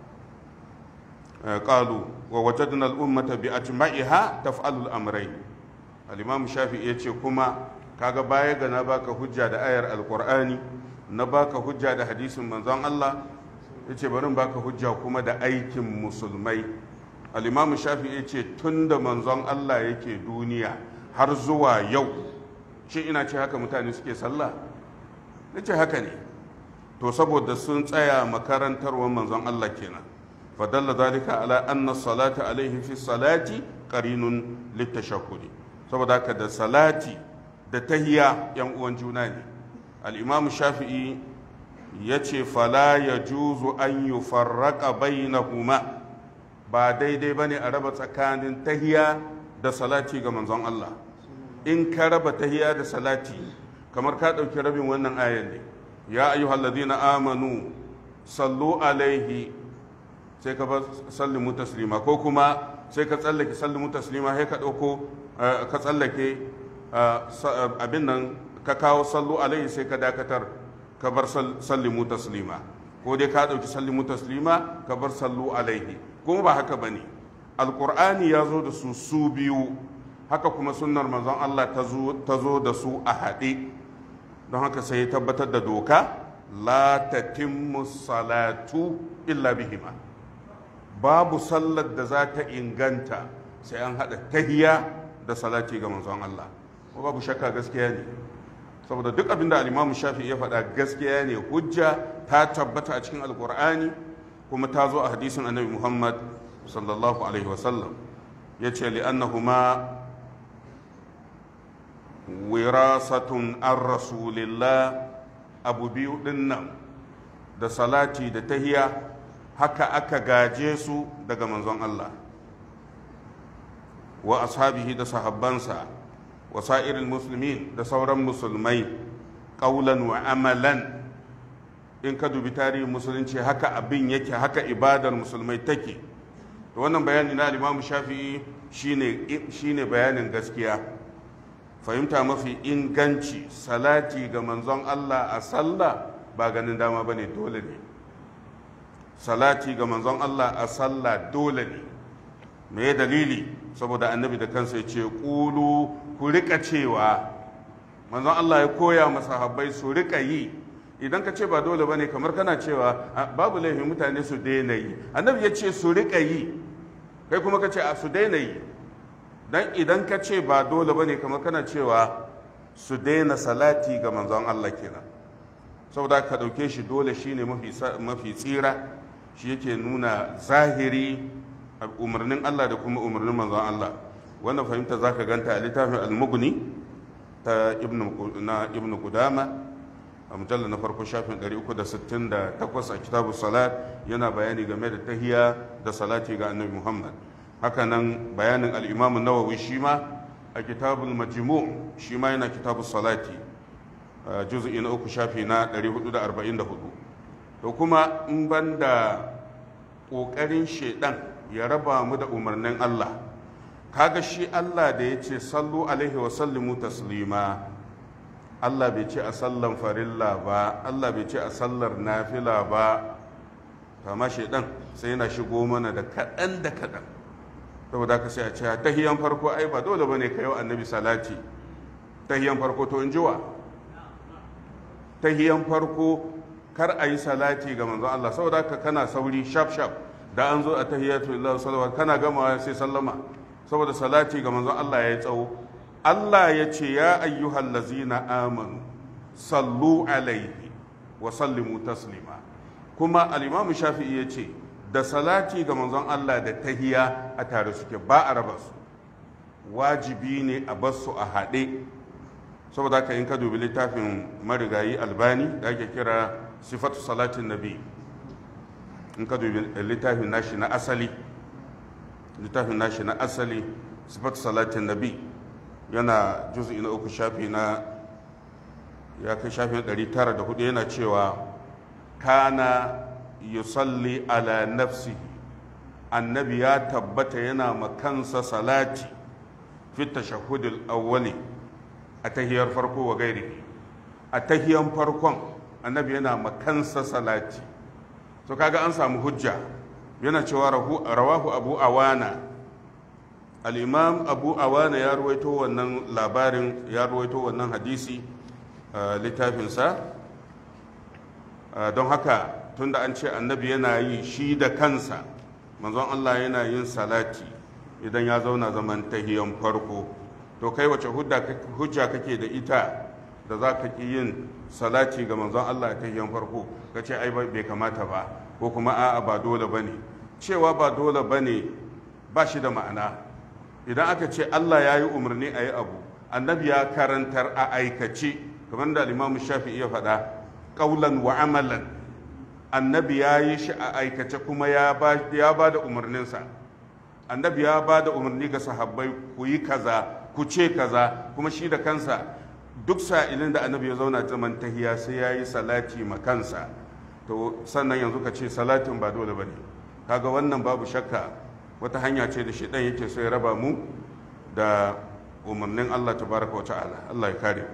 qalu wa wajadna al-ummata bi ajma'iha taf'alu al-amrayn al-imam shafi'i ya ce kuma kaga baya ga na baka hujja da ayar alkur'ani na baka hujja da hadisin manzon Allah yace bari baka hujja kuma da aikin musulmai al-imam shafi yace tunda manzon Allah yake duniya har zuwa yau shi ina ce haka mutane suke sallah nace haka ne to saboda sun tsaya makarantarwar manzon Allah kenan fadalla zalika ala anna salata alaihi fi salati qarinun litashahhudi saboda haka da salati da tahiya yan uwan juna ne al-imam shafi'i yace fala yajuzu an yufarraqa bainahuma ba daidai bane a raba tsakanin tahiya da salati ga manzon Allah in ka raba tahiya da salati kamar ka ɗauki rabin wannan ayan ne ya ayyuhallazina amanu sallu alaihi sai ka bar sallimu taslima ko kuma sai ka tsallake sallimu taslima sai ka ɗauko ka tsallake abin nan ka kawo sallu alaihi sai ka dakatar ka bar sallimu taslima ko dai ka ɗauki sallimu taslima ka bar sallu alaihi kuma ba haka ba ne alƙur'ani ya zo da su su biyu haka kuma sunnar manzon Allah ta zo da su a haɗe don haka sai ya tabbatar da doka la tatimmu salatu illa bihima babu sallar da za ta inganta sai an haɗa tahiya da salati ga manzon Allah ko babu shakka gaskiya ne saboda duk abin da al-Imam Shafi ya faɗa gaskiya ne hujja ta tabbata a cikin alkur'ani kuma ta zo a hadisin annabi Muhammad sallallahu alaihi wasallam ya ce li'annahuma wirasatun an rasulillah abu biyu ɗin nan da salati da tahiya haka aka gaje su daga manzon Allah wa ashabihi da sahabbansa wa sa'irin musulmin da sauran musulmai ƙaulan wa amalan in ka dubi tarihin musulunci haka abin yake haka ibadar musulmai take da wannan bayani na limamu shafi'i shine bayanin gaskiya fahimta mafi inganci salati ga manzon Allah a sallah ba ganin dama ba ne dole ne salati ga manzon Allah a sallah dole ne me dalili saboda annabi da kansa ya ce ƙulu ku rika cewa manzon Allah ya koya masahabbai su rika yi idan ka ce ba dole ba ne kamar kana cewa babu laifin mutane su daina yi annabi ya ce su rika yi kai kuma ka ce a su daina yi dan idan ka ce ba dole ba ne kamar kana cewa su daina salati ga manzon Allah kenan saboda ka ɗauke shi dole shine mafi tsira shi yake nuna zahiri umarnin Allah da kuma umarnin manzon Allah wannan fahimta zaka ganta a littafin al-mughni ta na ibn Qudama a mujallar na farko shafin 368 a kitabu salat yana bayani game da tahiya da salati ga annabi Muhammad hakanan bayanin al-imam nawawi shi ma a kitabul majmu shi ma yana kitabu salati juz'i na uku shafi na 444 to kuma in banda ƙoƙarin shaidan ya raba mu da umarnin Allah kaga shi Allah da ya ce sallu alaihi wa sallimu taslima Allah bai ce a sallan farilla ba Allah bai ce a sallar nafila ba kama shaidan sai yana shigo mana da kaɗan da kaɗan saboda ka sai a ce tahiyan farko ai ba dole bane ka yi wa annabi salati tahiyan farko to in jiwa tahiyan farko kar a yi salati ga manzon Allah saboda haka kana sauri shaf shaf da an zo a tahiyatu lillahi sallallahu kana gamawa sai sallama saboda salati ga manzon Allah ya yi tsawo Allah ya ce ya ayyuhal lazina amanu sallu alaihi wa sallimu taslima kuma al-imamu shafi'i ya ce da salati ga manzon Allah da tahiya a tare suke ba a raba su wajibi ne a bar su a haɗe saboda haka in ka dubi littafin marigayi albani da ake kira sifatu salatin nabi in ka dubi littafin nashi na asali littafin nashi na asali sifatu salatin nabi yana juz'i na uku shafi na ya kai shafin 904 yana cewa kana yusalli ala nafsihi annabi ya tabbata yana makansa salati fi tashahhudil awwali a tahiyar farko wa gairi a tahiyan farkon annabi yana makansa salati to kaga an samu hujja yana cewa rawahu abu awana al'imam abu awana ya ruwaito wannan labarin ya ruwaito wannan hadisi a littafinsa don haka tunda an ce annabi yana yi shi da kansa manzon Allah yana yin salati idan ya zauna zaman tahiyan farko to kai wace hujja kake da ita da za ka ƙi yin salati ga manzon Allah a tahiyan farko ka ce ai bai kamata ba ko kuma a'a ba dole ba ne cewa ba dole ba ne ba shi da ma'ana idan aka ce Allah ya yi umarni a yi abu annabi ya karantar a aikace kamar da limamu shafi iya faɗa ƙaulan wa amalan annabi ya yi shi a aikace kuma ya ba da umarninsa annabi ya ba da umarni ga sahabbai ku yi kaza ku ce kaza kuma shi da kansa duk sa'ilin da annabi ya zauna zaman tahiya sai ya yi salati ma kansa to sannan yanzu ka ce salatin ba dole ba ne kaga wannan babu shakka wata hanya ce da shi ɗan yake so ya raba mu da umarnin Allah tabaraka wa ta'ala Allah ya kare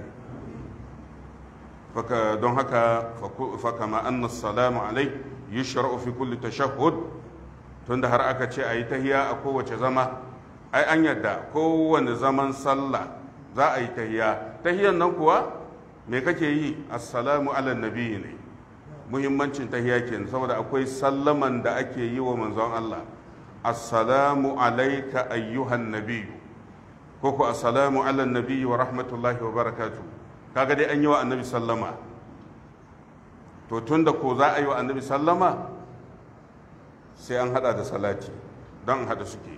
mu don haka faka ma anna salamu alai yushra'u fi kulli tashahhud tunda har aka ce ayi tahiya a kowace zama ai an yadda kowane zaman sallah za a yi tahiya tahiyan nan kuwa me kake yi assalamu ala nabi ne muhimmancin tahiya kenan saboda akwai sallaman da ake yi wa manzon Allah assalamu alaika ayyuhan nabiyyu ko ku assalamu ala nabiyyi wa rahmatullahi wa barakatuh kaga dai an yi wa annabi sallama to tunda ko za a yi wa annabi sallama sai an hada da salati don hada suke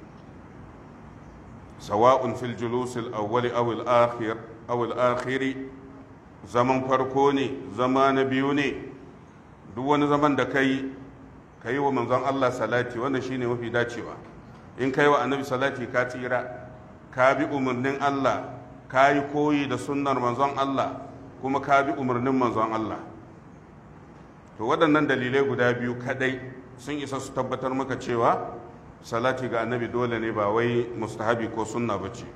sawa'un fil julusil awwali aw al akhir aw al akhiri zaman farko ne zama na biyu ne duk wani zaman da kai ka yi wa manzon Allah salati wannan shine mafi dacewa in kai wa annabi salati ka tsira ka bi umarnin Allah ka yi koyi da sunnar manzon Allah kuma ka bi umarnin manzon Allah to waɗannan dalilai guda biyu kadai sun isa su tabbatar maka cewa salati ga annabi dole ne ba wai mustahabi ko sunna bace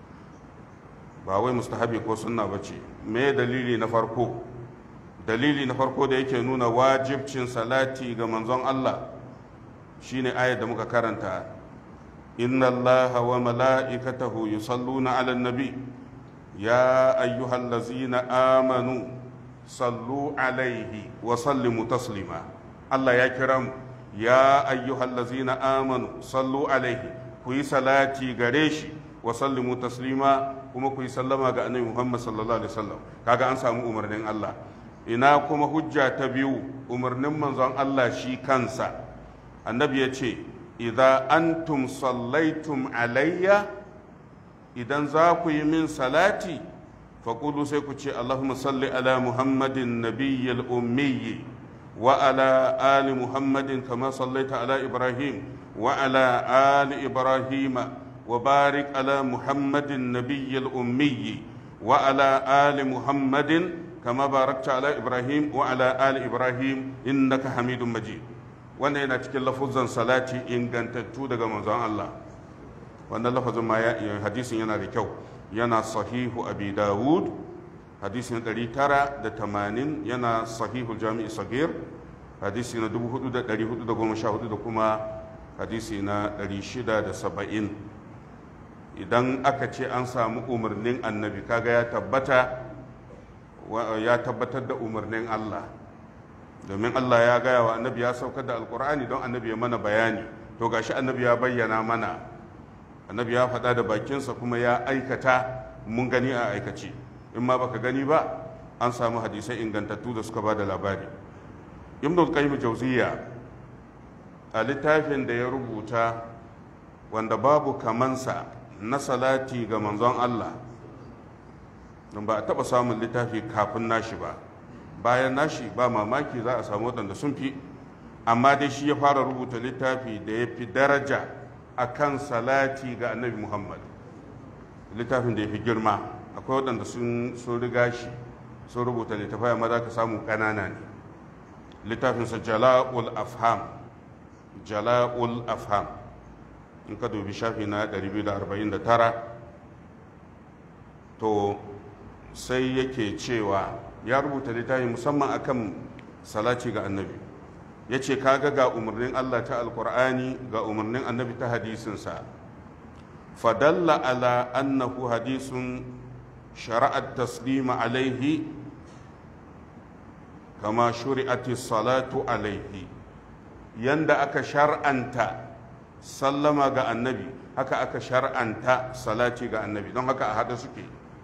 ba wai mustahabi ko sunna bace me dalili na farko dalili na farko da yake nuna wajibcin salati ga manzon Allah shine ayar da muka karanta inna allaha wa mala'ikatahu yusalluna 'alan nabi ya ayyuhallazina amanu sallu alaihi wa sallimu taslima Allah ya kira mu ya ayyuhallazina amanu sallu alaihi ku yi salati gare shi wa sallimu taslima kuma ku yi sallama ga annabi Muhammad sallallahu alaihi wasallam kaga an samu umarnin Allah ina kuma hujja ta biyu umarnin manzon Allah shi kansa annabi ya ce idza antum sallaitum alayya idan za ku yi min salati faƙulu sai ku ce allahumma salli ala muhammadin nabiyyil ummiyi wa ala ali muhammadin kama sallaita ala ibrahim wa ala ali ibrahima wa barik ala muhammadin nabiyyil ummiyi wa ala ali muhammadin كما باركت على إبراهيم وعلى آل إبراهيم إنك حميد مجيد wannan yana cikin lafuzan salati ingantattu daga manzon Allah wannan lafazin ma hadisin yana da kyau yana sahihu abi dawud hadisin 980 yana sahihu jami'i sagir hadisi na 4414 da kuma hadisi na 670 idan aka ce an samu umarnin annabi kaga ya tabbata ya tabbatar da umarnin Allah domin Allah ya gaya wa annabi ya saukar da alkur'ani don annabi ya mana bayani to gashi annabi ya bayyana mana annabi ya faɗa da bakinsa kuma ya aikata mun gani a aikace in ma baka gani ba an samu hadisai ingantattu da suka ba da labari ibn qayyim jauziya a littafin da ya rubuta wanda babu kamansa na salati ga manzon Allah don ba a taɓa samun littafi kafin nashi ba bayan nashi ba mamaki za a samu waɗanda sun fi amma dai shi ya fara rubuta littafi da ya fi daraja a kan salati ga annabi muhammad littafin da ya fi girma akwai waɗanda sun riga shi sun rubuta littafai amma za ka samu ƙanana ne littafinsa jala'ul afham jala'ul afham in ka dubi shafi na 249 to sai yake cewa ya rubuta littafi musamman akan salati ga annabi ya ce kaga ga umarnin allah ta alkur'ani ga umarnin annabi ta hadisinsa fadalla ala annahu hadisun shara'at taslima alaihi kama shuri'ati salatu alaihi yanda aka shar'anta sallama ga annabi haka aka shar'anta salati ga annabi don haka a haɗe suke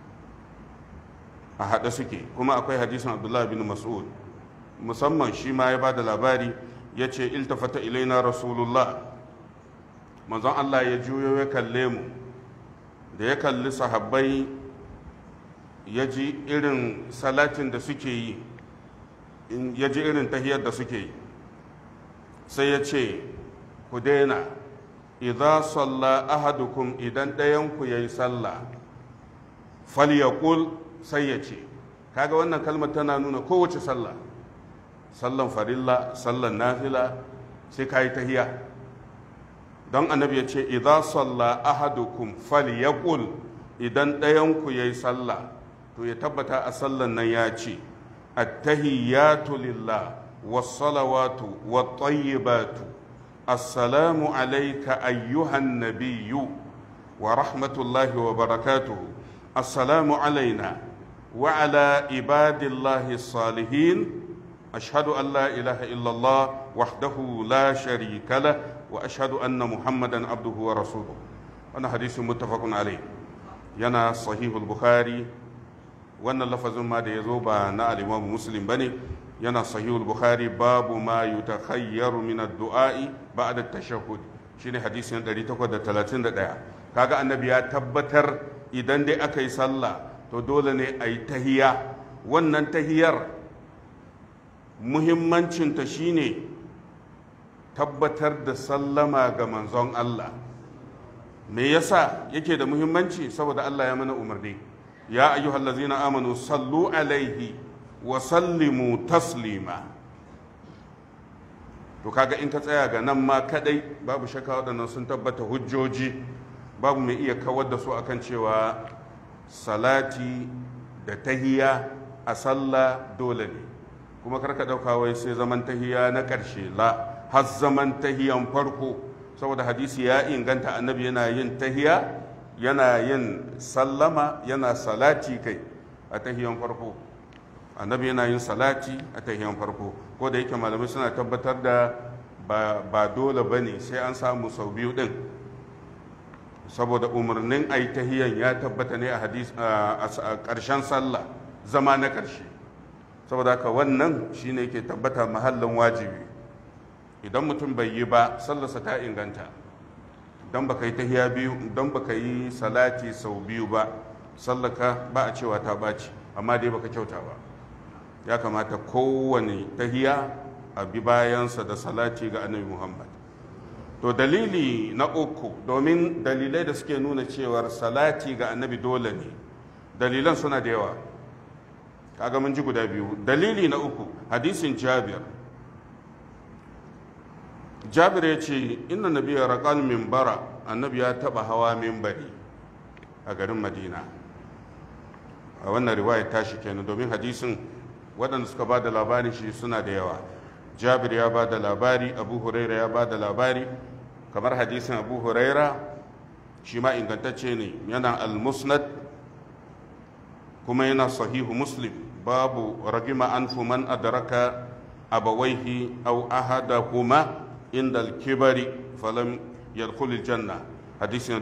a haɗe suke kuma akwai hadisin abdullahi bin mas'ud musamman shi ma ya ba da labari ya ce iltafata ilaina rasulullah manzon allah ya juyo ya kalle mu da ya kalli sahabbai ya ji irin salatin da suke yi ya ji irin tahiyar da suke yi sai ya ce ku daina idza salla ahadukum idan ɗayanku ya yi sallah falyaqul sai ya ce kaga wannan kalmar tana nuna kowace sallah sallan farilla sallan nafila sai ka yi tahiya don annabi ya ce idza salla ahadukum falyaqul idan ɗayanku ya yi sallah to ya tabbata a sallan nan ya ce attahiyatu lillah wassalawatu wattayyibatu assalamu alayka ayyuhan nabiyyu wa rahmatullahi wa barakatuhu assalamu alaina wa ala ibadillahi salihin ashhadu an la ilaha illallah wahdahu la sharika lah wa ashhadu anna muhammadan abduhu wa rasuluhu wannan hadisin muttafaqun alayh yana sahihul bukhari wannan lafazin ma da ya zo ba na alimamu muslim ba ne yana sahihul bukhari babu ma yutakhayyaru min ad-du'a'i ba'da tashahhud shine hadisin 831 kaga annabi ya tabbatar idan dai aka yi sallah to dole ne a yi tahiya wannan tahiyar muhimmancinta shine tabbatar da sallama ga manzon Allah me yasa yake da muhimmanci saboda Allah ya mana umarni ya ayyuhal ladzina amanu sallu alaihi wa sallimu taslima to kaga in ka tsaya ga nan ma kadai babu shakka waɗannan sun tabbata hujjoji babu mai iya kawar da su akan cewa salati da tahiya a sallah dole ne kuma karka ɗauka wai sai zaman tahiya na ƙarshe la har zaman tahiyan farko saboda hadisi ya inganta annabi yana yin tahiya yana yin sallama yana salati kai a tahiyan farko annabi yana yin salati a tahiyan farko ko da yake malamai suna tabbatar da ba dole ba ne sai an samu sau biyu din saboda umarnin a yi tahiyan ya tabbata ne a ƙarshen sallah zama na ƙarshe saboda haka wannan shine ke tabbata mahallin wajibi idan mutum bai yi ba sallarsa ta inganta don baka yi tahiya biyu don baka yi salati sau biyu ba sallaka ba a cewa ta ɓaci amma dai baka kyauta ba ya kamata kowane tahiya a bi bayansa da salati ga annabi muhammad to dalili na uku domin dalilai da suke nuna cewar salati ga annabi dole ne dalilan suna da yawa kaga mun ji guda biyu dalili na uku hadisin jabir jabir ya ce inna nabiya raƙal mimbara annabi ya taɓa hawa mimbari a garin madina a wannan riwayar tashi kenan domin hadisin waɗanda suka ba da labari shi suna da yawa jabir ya ba da labari abu huraira ya ba da labari kamar hadisin abu huraira shi ma ingantacce ne yana al-musnad kuma yana sahihu muslim babu ragima an man adraka abawaihi aw ahadahuma inda al-kibari falam yadkhul janna hadisin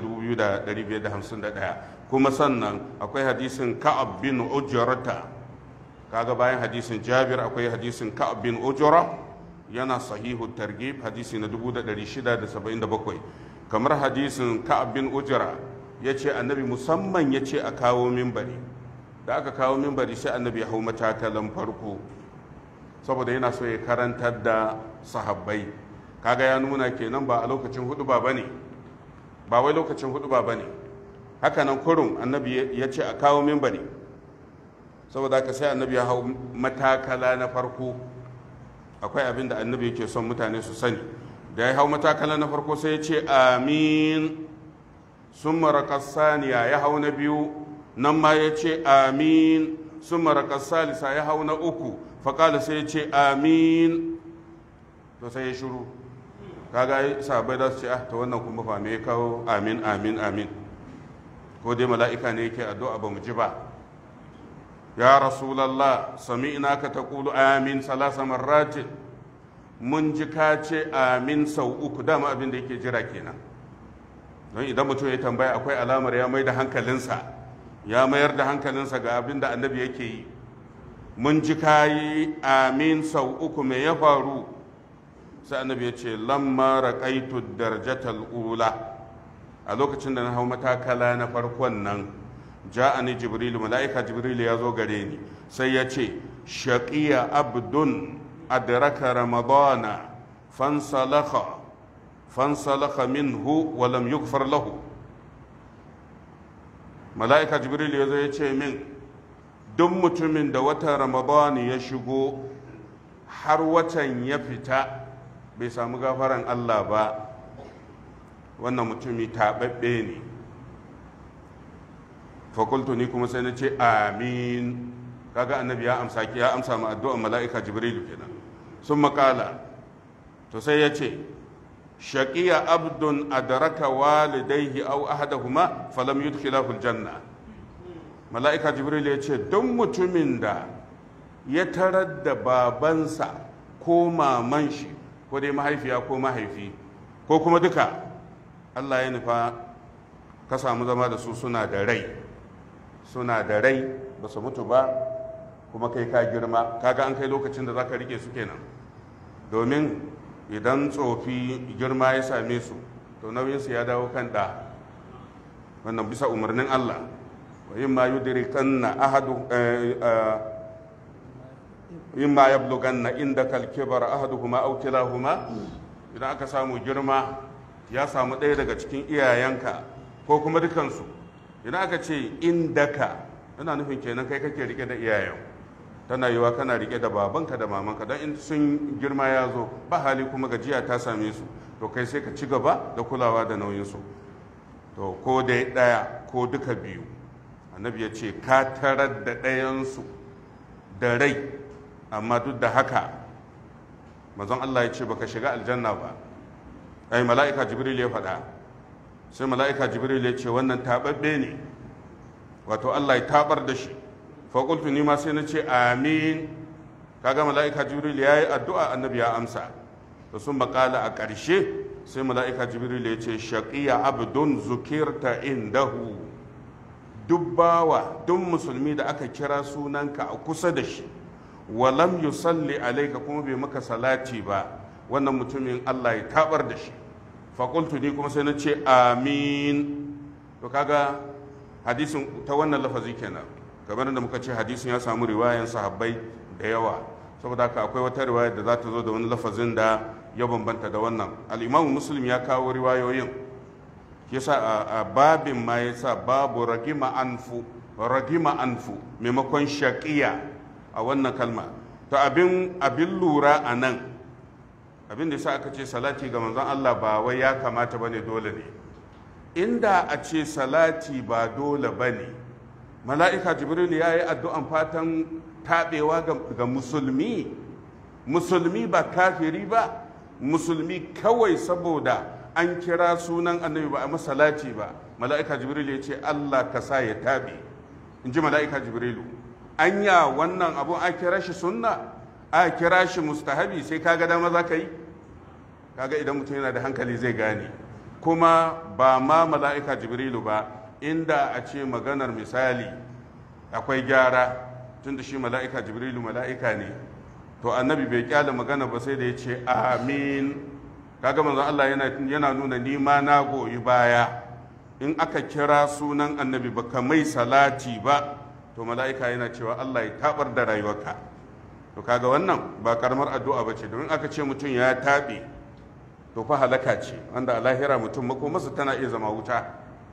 2551 kuma sannan akwai hadisin ka'ab bin ujrata kaga bayan hadisin jabir akwai hadisin ka'ab bin ujra yana sahihu targhib hadisi na 1677 kamar hadisin ka'ab bin ujra yace annabi musamman yace a kawo minbari da aka kawo minbari sai annabi ya hau matakalan farko saboda yana so ya karantar da sahabbai kaga ya nuna kenan ba a lokacin hudu ba bane ba wai lokacin hudu ba bane haka nan kurun annabi ya ce a kawo minbari saboda haka sai annabi ya hau matakala na farko akwai abin da annabi yake son mutane su sani da ya hau matakala na farko sai ya ce amin sun maraƙar saniya ya hau na biyu nan ma ya ce amin sun maraƙar salisa ya hau na uku faƙala sai ya ce amin to sai ya shuru kaga sabai za su ce ah ta wannan kuma fa me ya kawo amin amin amin ko dai mala'ika ne yake addu'a ba mu ji ba ya rasulallah sami'na ka taqulu amin salasa marratin mun ji ka ce amin sau uku dama abin da yake jira kenan don idan mutum ya tambaya akwai alamar ya mai da hankalinsa ya mayar da hankalinsa ga abin da annabi yake yi mun ji ka yi amin sau uku me ya faru sai annabi ya ce lamma raqaitu darjatal ula a lokacin da na hau matakala na farkon nan ja'ani jibrilu mala'ika jibrilu ya zo gare ni sai ya ce shaqiya abdun adraka ramadana fansalakha fansalakha minhu wa lam yughfar lahu mala'ika jibrilu ya zo ya ce min duk mutumin da watan ramadana ya shigo har watan ya fita bai samu gafaran Allah ba wannan mutumi taɓaɓɓe ne fakultu ni kuma sai na ce amin kaga annabi ya amsa ki ya amsa ma addu'ar mala'ika jibrilu kenan sun makala to sai ya ce shaqiya abdun adraka walidayhi aw ahadahuma falam yudkhilahu aljanna mala'ika jibrilu ya ce don mutumin da ya tarar da babansa ko maman shi ko dai mahaifiya ko mahaifi ko kuma duka Allah ya nufa ka samu zama da su suna da rai suna da rai ba su mutu ba kuma kai ka girma kaga an kai lokacin da za ka rike su kenan domin idan tsofi girma ya same su to nauyinsu ya dawo kan ɗa wannan bisa umarnin Allah wa yin ma yudrikanna ahadu yin ma yablughanna indaka al-kibar ahaduhuma aw kilahuma idan aka samu girma ya samu ɗaya daga cikin iyayenka ko kuma dukansu idan aka ce indaka yana nufin kenan kai kake rike da iyayen tana yiwa kana rike da babanka da mamanka don in sun girma ya zo ba hali kuma gajiya ta same su to kai sai ka ci gaba da kulawa da nauyinsu to ko dai ɗaya ko duka biyu annabi ya ce ka tarar da ɗayansu da rai amma duk da haka mazan allah ya ce baka shiga aljanna ba ai mala'ika jibril ya faɗa sai mala'ika jibril ya ce wannan taɓaɓɓe ne wato allah ya taɓar da shi faƙultu ni ma sai na ce amin kaga mala'ika jibril ya yi addu'a annabi ya amsa da sun makala a ƙarshe sai mala'ika jibril ya ce shaƙiya abdun zukirta indahu duk bawa duk musulmi da aka kira sunanka a kusa da shi walam yusalli alaika kuma bai maka salati ba wannan mutumin allah ya taɓar da shi faƙultu ni kuma sai na ce amin to kaga hadisin ta wannan lafazi kenan kamar da muka ce hadisin ya samu riwayan sahabbai da yawa saboda haka akwai wata riwaya da za ta zo da wani lafazin da ya bambanta da wannan al'imamu muslim ya kawo riwayoyin yasa a babin ma ya sa babu ragima anfu ragima anfu maimakon shaƙiya a wannan kalma to abin abin lura a nan abin da yasa aka ce salati ga manzon Allah ba wai ya kamata bane dole ne inda a ce salati ba dole bane mala'ika jibril ya yi addu'an fatan taɓewa ga musulmi musulmi ba kafiri ba musulmi kawai saboda an kira sunan annabi ba a masalati ba mala'ika jibril ya ce Allah ka sa ya taɓe in ji mala'ika jibrilu anya wannan abu a kira shi sunna a kira shi mustahabi sai kaga dama za ka yi kaga idan mutum yana da hankali zai gane kuma ba ma mala'ika jibrilu ba inda a ce maganar misali akwai gyara tun da shi mala'ika jibrilu mala'ika ne to annabi bai kyale magana ba sai da ya ce amin kaga manzon Allah yana nuna nima na goyi baya in aka kira sunan annabi ba ka mai salati ba to mala'ika yana cewa Allah ya tabar da rayuwarka to kaga wannan ba karamar addu'a ba ce domin aka ce mutum ya taɓe to fa halaka ce wanda a lahira mutum makomarsa tana iya zama wuta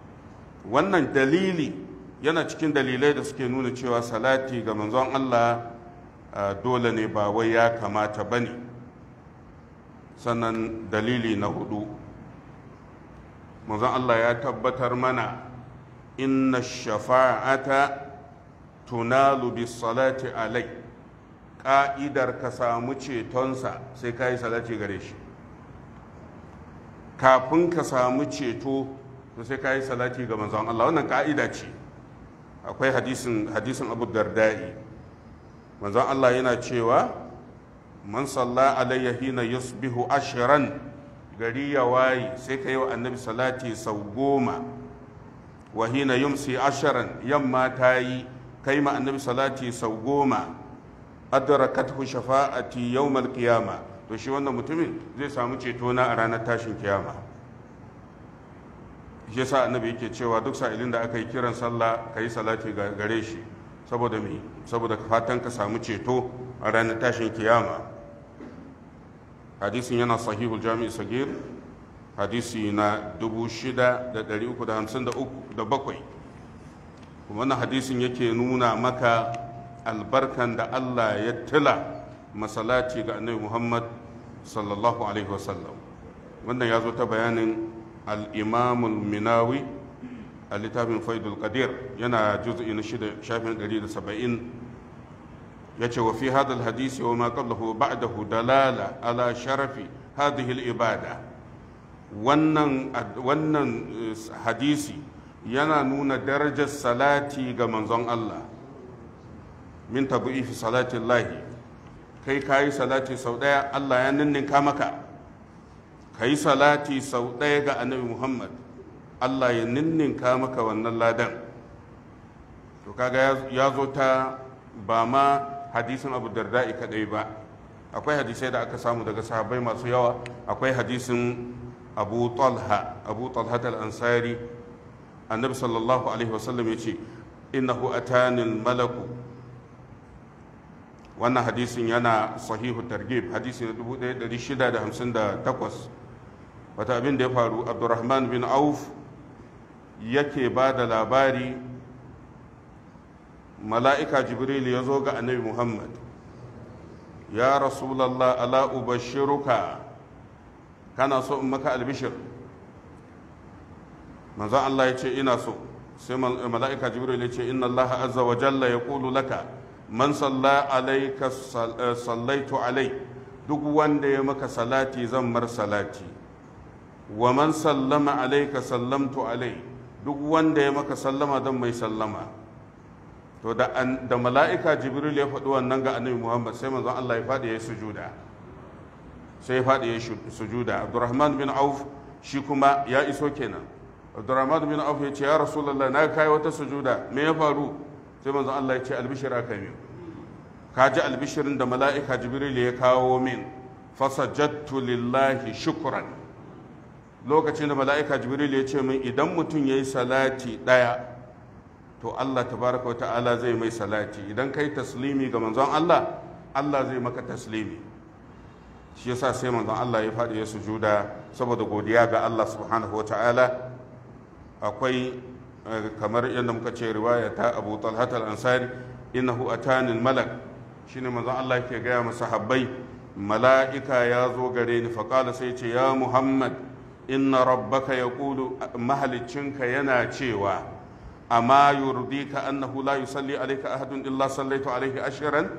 wannan dalili yana cikin dalilai da suke nuna cewa salati ga manzon Allah dole ne ba wai ya kamata ba ne sannan dalili na hudu manzon Allah ya tabbatar mana inna shafa'ata tunalu bis salati alai ka'idar ka samu cetonsa sai ka yi salati gare shi kafin ka samu ceto to sai ka yi salati ga manzon Allah wannan ka'ida ce akwai hadisin hadisin Abu Dardai manzon Allah yana cewa man salla alayya hina yusbihu ashran gari ya waye sai ka yi wa annabi salati sau goma wa hina yumsi asharan yamma ta yi kai ma annabi salati sau goma adrakathu shafa'ati yawmal qiyama to shi wannan mutumin zai samu ceto na a ranar tashin kiyama shi yasa annabi yake cewa duk sa'ilin da aka yi kiran sallah ka yi salati gare shi saboda me saboda fatan ka samu ceto a ranar tashin kiyama hadisin yana sahihul jami'i sagir hadisi na 6,357 kuma wannan hadisin yake nuna maka albarkan da Allah ya tila masalati ga annabi Muhammad sallallahu alaihi wasallam wannan ya zo ta bayanin al-imamul minawi a littafin faidul qadir yana juz'i na shida shafin 170 yace wa fi hadha al-hadisi wa ma qablahu ba'dahu dalala ala sharafi hadhihi al-ibada wannan wannan hadisi yana nuna darajar salati ga manzon Allah min tabu'ifi salatin lahi kai ka yi salati sau ɗaya Allah ya ninninka maka ka yi salati sau ɗaya ga annabi Muhammad Allah ya ninninka maka wannan ladan to kaga ya zo ta ba ma hadisin abu darda'i kadai ba akwai hadisai da aka samu daga sahabbai masu yawa akwai hadisin abu talha abu talha al-ansari annabi sallallahu alaihi wasallam ya ce innahu atanil malaku wannan hadisin yana sahihu targib hadisi na 1658 wata abin da ya faru abdurrahman bin auf yake ba da labari mala'ika jibril ya zo ga annabi muhammad ya rasulallah ala ubashiruka kana so in maka albishir manzon Allah ya ce ina so sai mala'ika jibril ya ce inna Allah azza wa jalla ya laka man salla alaika sallaitu alai duk wanda ya maka salati zan mar salati wa man sallama alaika sallamtu alai duk wanda ya maka sallama zan mai sallama to da, da mala'ika jibril ya faɗi wannan ga annabi muhammad sai manzon Allah ya faɗi ya sujuda sai ya faɗi ya sujuda abdurrahman bin auf shi kuma ya iso kenan abdurrahman bin auf ya ce ya rasulullah na kai wata sujuda me ya faru sai manzon Allah ya ce albishir aka min ka ji albishirin da mala'ika jibril ya kawo min fasajattu lillahi shukran lokacin da mala'ika jibril ya ce min idan mutum ya yi salati ɗaya to Allah tabaraka wa ta'ala zai mai salati idan kai taslimi ga manzon Allah Allah zai maka taslimi shi yasa sai manzon Allah ya faɗi ya sujuda saboda godiya ga Allah subhanahu wa ta'ala akwai kamar yadda muka ce riwaya ta Abu Talhat al-Ansari innahu atani malak shine manzon Allah yake gaya masa habbai mala'ika ya zo gare ni faqala sai ce ya Muhammad inna rabbaka yaqulu mahaliccinka yana cewa amma yurdika annahu la yusalli alayka ahadun illa sallaitu alayhi ashran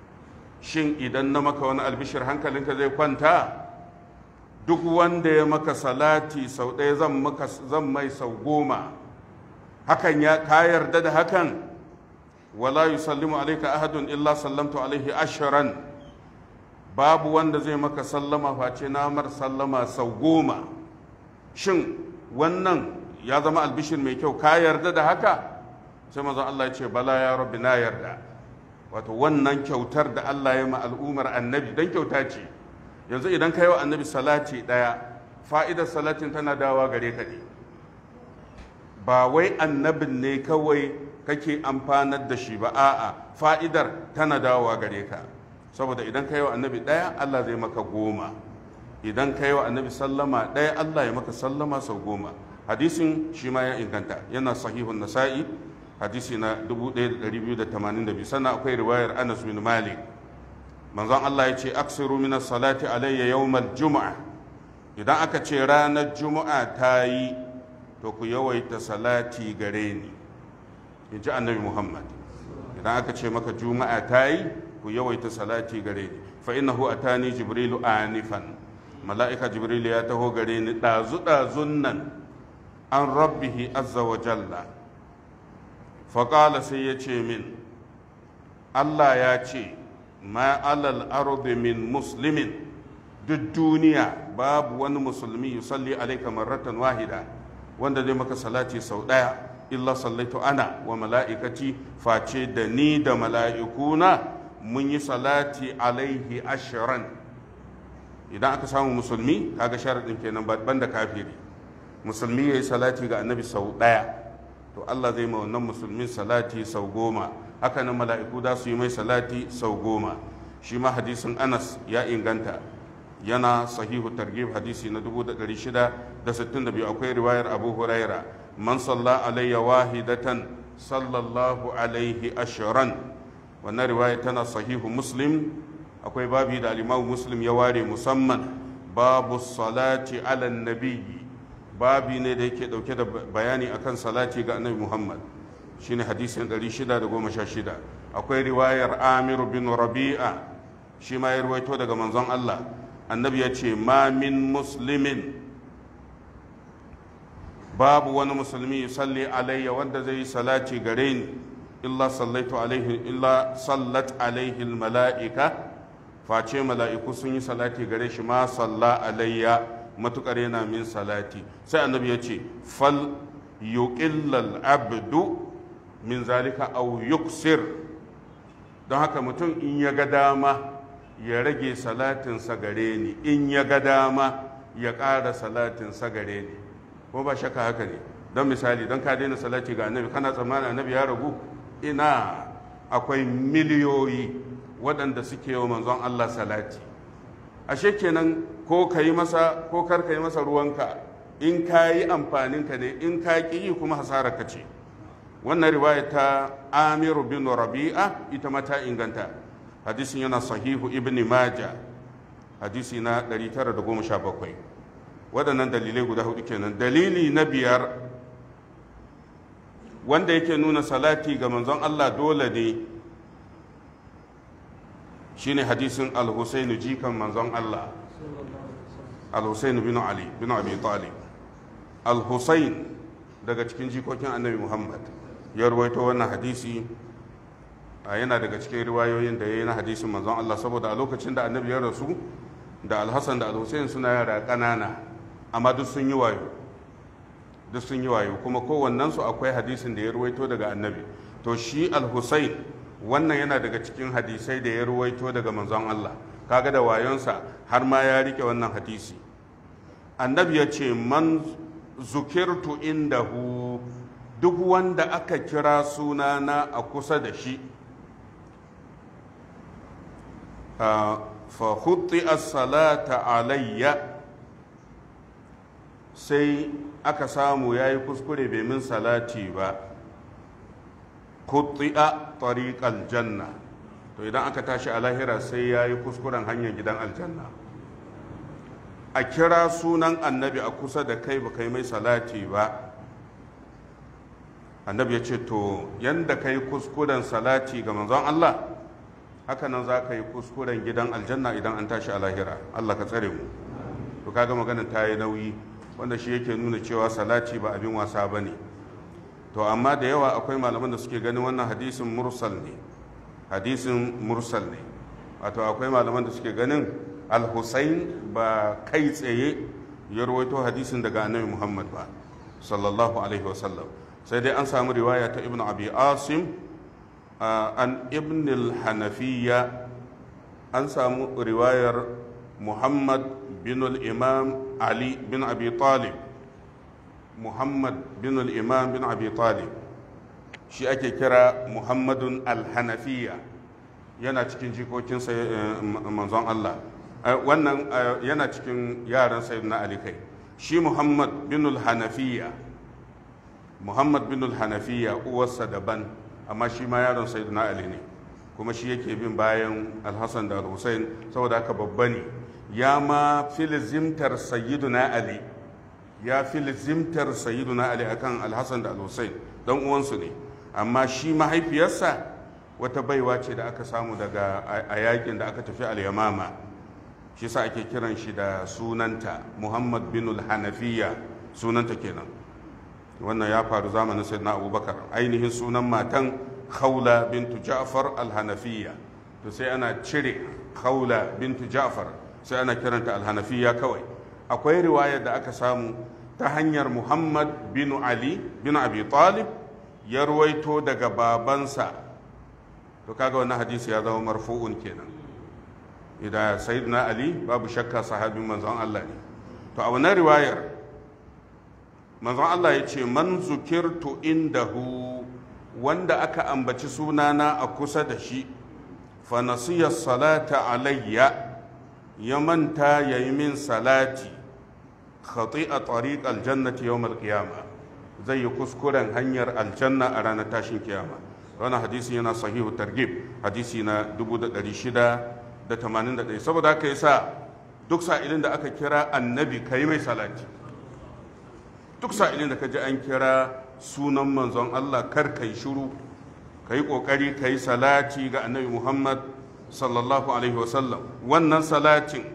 shin idan na maka wani albishir hankalinka zai kwanta duk wanda ya maka salati sau ɗaya zan maka zan mai sau goma hakan ya ka yarda da hakan wala yusallimu alayka ahadun illa sallamtu alayhi ashran babu wanda zai maka sallama face na mar sallama sau goma shin wannan ya zama albishir mai kyau ka yarda da haka sai manzon Allah ya ce bala ya rabbi na yarda wato wannan kyautar da Allah ya ma al'umar annabi dan kyauta ce yanzu idan ka yi wa annabi salati daya fa'idar salatin tana dawa gare ka ne ba wai annabin ne kawai kake amfanar da shi ba a'a fa'idar tana dawowa gare ka saboda idan ka yi wa annabi daya Allah zai maka goma idan ka yi wa annabi sallama daya Allah ya maka sallama sau goma hadisin shi ma ya inganta yana sahihun nasa'i hadisi na 1282 sannan akwai riwayar anas bin malik manzon Allah ya ce aksiru min salati alayya yawmal juma'a idan aka ce ranar juma'a ta yi to ku yawaita salati gare ni in ji annabi muhammad idan aka ce maka juma'a ta yi ku yawaita salati gare ni fa innahu atani jibrilu anifan mala'ika jibrilu ya taho gare ni ɗazu ɗazun nan an rabbihi azza wa jalla faƙala sai ya ce min allah ya ce ma alal ardi min muslimin duk duniya babu wani musulmi yusalli alaika marratan wahida wanda zai maka salati sau ɗaya illa sallaitu ana wa mala'ikaci face da ni da mala'ikuna mun yi salati alaihi ashiran idan aka samu musulmi kaga sharaɗin kenan ban da kafiri musulmi ya yi salati ga annabi sau ɗaya to Allah zai ma wannan musulmin salati sau goma haka nan mala'iku da su yi mai salati sau goma shi ma hadisin anas ya inganta yana sahihu targhib hadisi na 662 akwai riwayar abu huraira man salla alayya wahidatan sallallahu alaihi ashiran wannan riwaya tana sahihu muslim akwai babi da alimamu muslim ya ware musamman babu salati ala nabiyyi babi ne da yake dauke da bayani akan salati ga annabi muhammad shine hadisin 616 akwai riwayar amir bin rabi'a shi ma ya ruwaito daga manzon allah annabi ya ce ma min muslimin babu wani musulmi yusalli alayya wanda zai yi salati gare ni illa sallaitu alaihi illa sallat alaihi mala'ika face mala'iku sun yi salati gare shi ma salla alayya matukar yana min salati sai annabi ya ce fal yuqillal abdu min zalika aw yuksir don haka mutum in ya ga dama ya rage salatinsa gare ni in ya ga dama ya ƙara salatinsa gare ni ko ba shakka haka ne don misali don ka daina salati ga annabi kana tsammanin annabi ya ragu ina akwai miliyoyi waɗanda suke wa manzon Allah salati ashe kenan ko ka yi masa ko kar ka yi masa ruwanka in ka yi amfaninka ne in ka ƙi yi kuma hasararka ce wannan riwaya ta amiru bin rabi'a ita ma ta inganta hadisin yana sahihu ibn maja hadisi na 917 waɗannan dalilai guda hudu kenan dalili na biyar wanda yake nuna salati ga manzon Allah dole ne shine hadisin al-husainu jikan manzon Allah al-husainu bin ali bin abi talib al-husain daga cikin jikokin annabi muhammad ya ruwaito wannan hadisi yana daga cikin riwayoyin da ya yi na hadisin manzon Allah saboda a lokacin da annabi ya rasu da alhassan da alhussein suna yara ƙanana amma duk sun yi wayo duk sun yi wayo kuma kowannensu akwai hadisin da ya ruwaito daga annabi to shi alhussein wannan yana daga cikin hadisai da ya ruwaito daga manzon Allah kaga da wayonsa har ma ya rike wannan hadisi annabi ya ce man zukirtu indahu duk wanda aka kira sunana a kusa da shi fa hutti as-salata alayya sai aka samu ya yi kuskure bai min salati ba a tariqal janna to idan aka tashi a lahira sai ya yi kuskuren hanyar gidan aljanna a kira sunan annabi a kusa da kai ba kai mai salati ba annabi ya ce to yanda kai kuskuren salati ga manzon Allah haka nan za ka yi kuskuren gidan aljanna idan an tashi a lahira Allah ka tsare mu to kaga maganar ta yi nauyi wanda shi yake nuna cewa salati ba abin wasa ba ne to amma da yawa akwai malaman da suke ganin wannan hadisin mursal ne hadisin mursal ne wato akwai malaman da suke ganin al-husayn ba kai tsaye ya rawaito hadisin daga annabi muhammad ba sallallahu alaihi wasallam sai dai an samu riwaya ta ibn abi asim an ibn al-hanafiya an samu riwayar muhammad bin al-imam ali bin abi talib muhammad bin al-imam bin abi talib shi ake kira muhammadun al-hanafiya yana cikin jikokin manzon allah wannan yana cikin yaran sayyidina ali kai shi muhammad bin al-hanafiya muhammad bin al-hanafiya uwarsa daban amma shi ma yaron sayyidina ali ne kuma shi yake bin bayan alhassan da al-hussein saboda haka babba ne ya ma filizimtar sayyiduna ali ya filizimtar sayyiduna ali akan alhassan da al-hussein dan uwansu ne amma shi mahaifiyarsa wata baiwa ce da aka samu daga a yakin da aka tafi al-yamama shi sa ake kiran shi da sunanta muhammad bin hanafiya sunanta kenan wannan ya faru zamanin sayyidina abubakar ainihin sunan matan khawla bintu ja'far al-hanafiya to sai ana cire khawla bintu ja'far sai ana kiranta al-hanafiya kawai akwai riwayar da aka samu ta hanyar muhammad bin ali bin abi talib ya ruwaito daga babansa to kaga wannan hadisi ya zama marfu'un kenan idan sayyidina ali babu shakka sahabin manzon Allah ne to a wannan riwayar manzon Allah ya ce man zukirtu indahu wanda aka ambaci sunana a kusa da shi fa nasiya salata alayya ya manta yayi min salati khati'a tariq aljannati yawm alqiyama zai yi kuskuren hanyar aljanna a ranar tashin kiyama wannan hadisi yana sahihu targhib hadisi na 1681 saboda haka yasa duk sa'ilin da aka kira annabi kai mai salati duk sa'ilin da ka ji an kira sunan manzon Allah kar kai shiru ka yi ƙoƙari ka yi salati ga annabi Muhammad sallallahu alaihi wasallam wannan salatin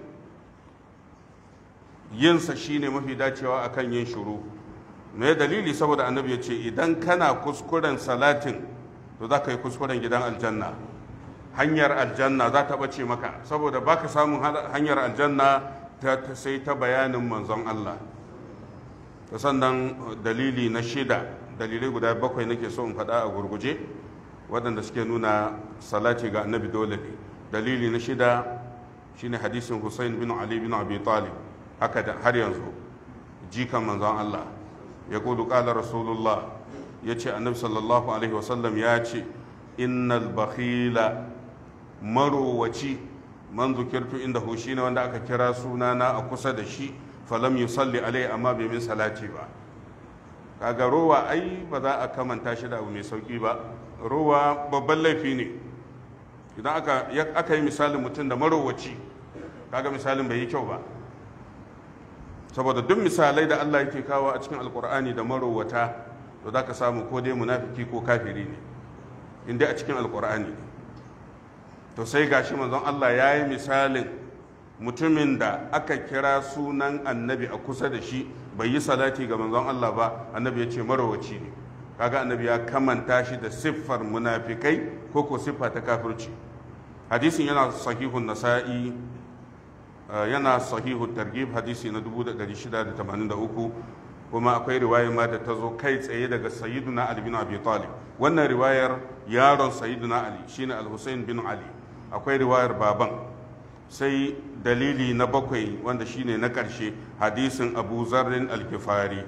yinsa shine mafi dacewa akan yin shiru me dalili saboda annabi ya ce idan kana kuskuren salatin to za ka yi kuskuren gidan aljanna hanyar aljanna za ta ɓace maka saboda baka samun hanyar aljanna ta sai ta bayanin manzon Allah sannan dalili na shida dalilai guda bakwai nake so in faɗa a gurguje waɗanda suke nuna salati ga annabi dole ne dalili na shida shine hadisin Hussein bin Ali bin Abi Talib haka da har yanzu jikan manzon Allah ya kudu ƙala rasulullah ya ce annabi sallallahu alaihi wasallam ya ce innal bakhila marowaci man zukirtu inda shi ne wanda aka kira sunana a kusa da shi falam yusalli alai amma bai min salati ba kaga rowa ai ba za a kamanta shi da abu mai sauki ba rowa babban laifi ne idan aka aka yi misalin mutum da marowaci kaga misalin bai yi kyau ba saboda duk misalai da Allah yake kawo a cikin alkur'ani da marowata to za ka samu ko dai munafiki ko kafiri ne inda a cikin alkur'ani ne to sai gashi manzon Allah ya yi misalin mutumin da aka kira sunan annabi a kusa da shi bai yi salati ga manzon Allah ba annabi ya ce marowaci ne kaga annabi ya kamanta shi da siffar munafikai ko ko siffa ta kafirci hadisin yana sahihun nasa'i yana sahihu targhib hadisi na 1683 kuma akwai riwayar ma da ta zo kai tsaye daga sayyiduna ali bin abi talib wannan riwayar yaron sayyiduna ali shine al-husayn bin ali akwai riwayar baban sai dalili na bakwai wanda shine na ƙarshe hadisin abu zarrin al-kifari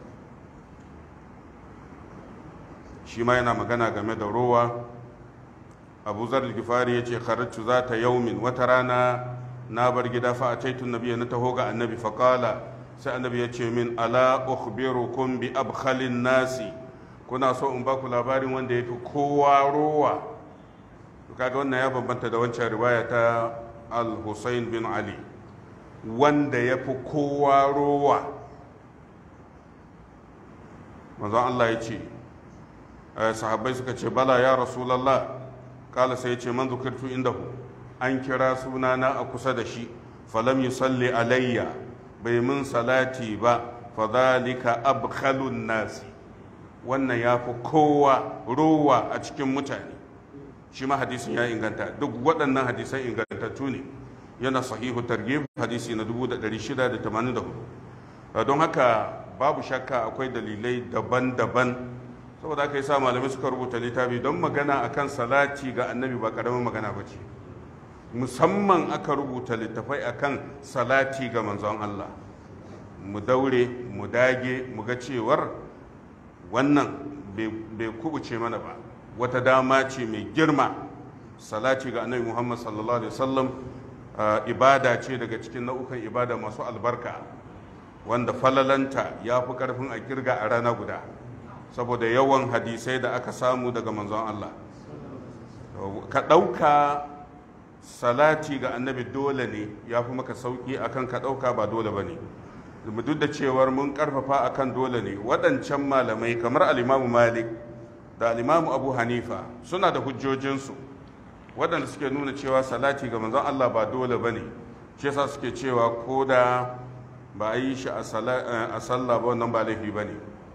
shi ma yana magana game da rowa abu zarrin al-kifari ya ce kharatu za ta yaumin wata rana na bar gida fa a taitun nabi na taho ga annabi faƙala sai annabi ya ce min ala ukhbirukum bi abkhalin nasi kuna so in ba ku labarin wanda ya fi kowa rowa kaga wannan ya bambanta da wancan riwaya ta al-Husayn bin Ali wanda ya fi kowa rowa manzon Allah ya ce sahabbai suka ce bala ya rasulallah kala sai ya ce man zukirtu indahu an kira sunana a kusa da shi falam yusalli alayya bai mun salati ba fadhalika abkhalun nasi wannan ya fi kowa rowa a cikin mutane shi ma hadisin ya inganta duk waɗannan hadisan ingantattu ne yana sahihu targhib hadisi na 1684 don haka babu shakka akwai dalilai daban-daban saboda aka yi sa malamai suka rubuta littafi don magana akan salati ga annabi ba ƙaramin magana ba ce musamman aka rubuta littafai akan salati ga manzon Allah mu daure mu dage mu ga cewar wannan bai kubuce mana ba wata dama ce mai girma salati ga annabi muhammad sallallahu alaihi wasallam ibada ce daga cikin nau'ukan ibada masu albarka wanda falalanta ya fi karfin a kirga a rana guda saboda yawan hadisai da aka samu daga manzon Allah ka ɗauka salati ga annabi dole ne ya fi maka sauƙi akan ka ɗauka ba dole ba ne duk da cewar mun ƙarfafa akan dole ne waɗancan malamai kamar alimamu malik da alimamu abu hanifa suna da hujjojinsu waɗanda suke nuna cewa salati ga manzon Allah ba dole ba ne shi yasa suke cewa ko da ba a yi shi a sallah ba wannan ba laifi ba ne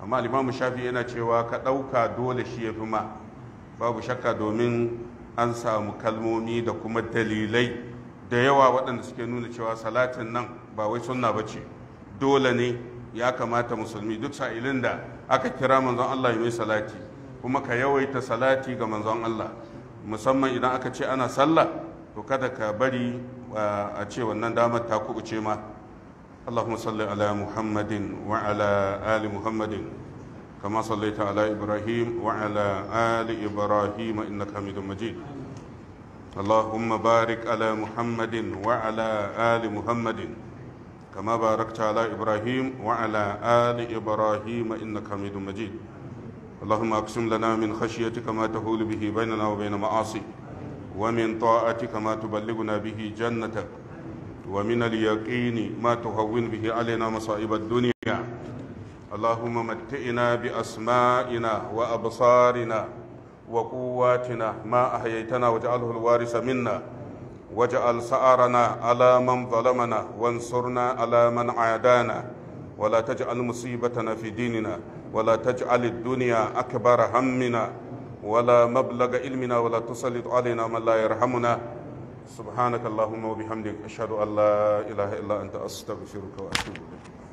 amma limamu shafi yana cewa ka ɗauka dole shi ya fi ma babu shakka domin an samu kalmomi da kuma dalilai da yawa waɗanda suke nuna cewa salatin nan ba wai sunna ba ce dole ne ya kamata musulmi duk sa'ilin da aka kira manzon Allah ya mai salati kuma ka yawaita salati ga manzon Allah musamman idan aka ce ana sallah to kada ka bari a ce wannan damar ta kubuce ma اللهم صل على محمد وعلى آل محمد كما صليت على إبراهيم وعلى آل إبراهيم إنك حميد مجيد اللهم بارك على محمد وعلى آل محمد كما باركت على إبراهيم وعلى آل إبراهيم إنك حميد مجيد اللهم أقسم لنا من خشيتك ما تهول به بيننا وبين معاصيك ومن طاعتك ما تبلغنا به جنتك ومن اليقين ما تهون به علينا مصائب الدنيا اللهم متئنا بأسمائنا وأبصارنا وقواتنا ما أحييتنا واجعله الوارث منا واجعل سعرنا على من ظلمنا وانصرنا على من عادانا ولا تجعل مصيبتنا في ديننا ولا تجعل الدنيا أكبر همنا ولا مبلغ علمنا ولا تسلط علينا من لا يرحمنا سبحانك اللهم وبحمدك أشهد أن لا إله إلا أنت أستغفرك وأتوب إليك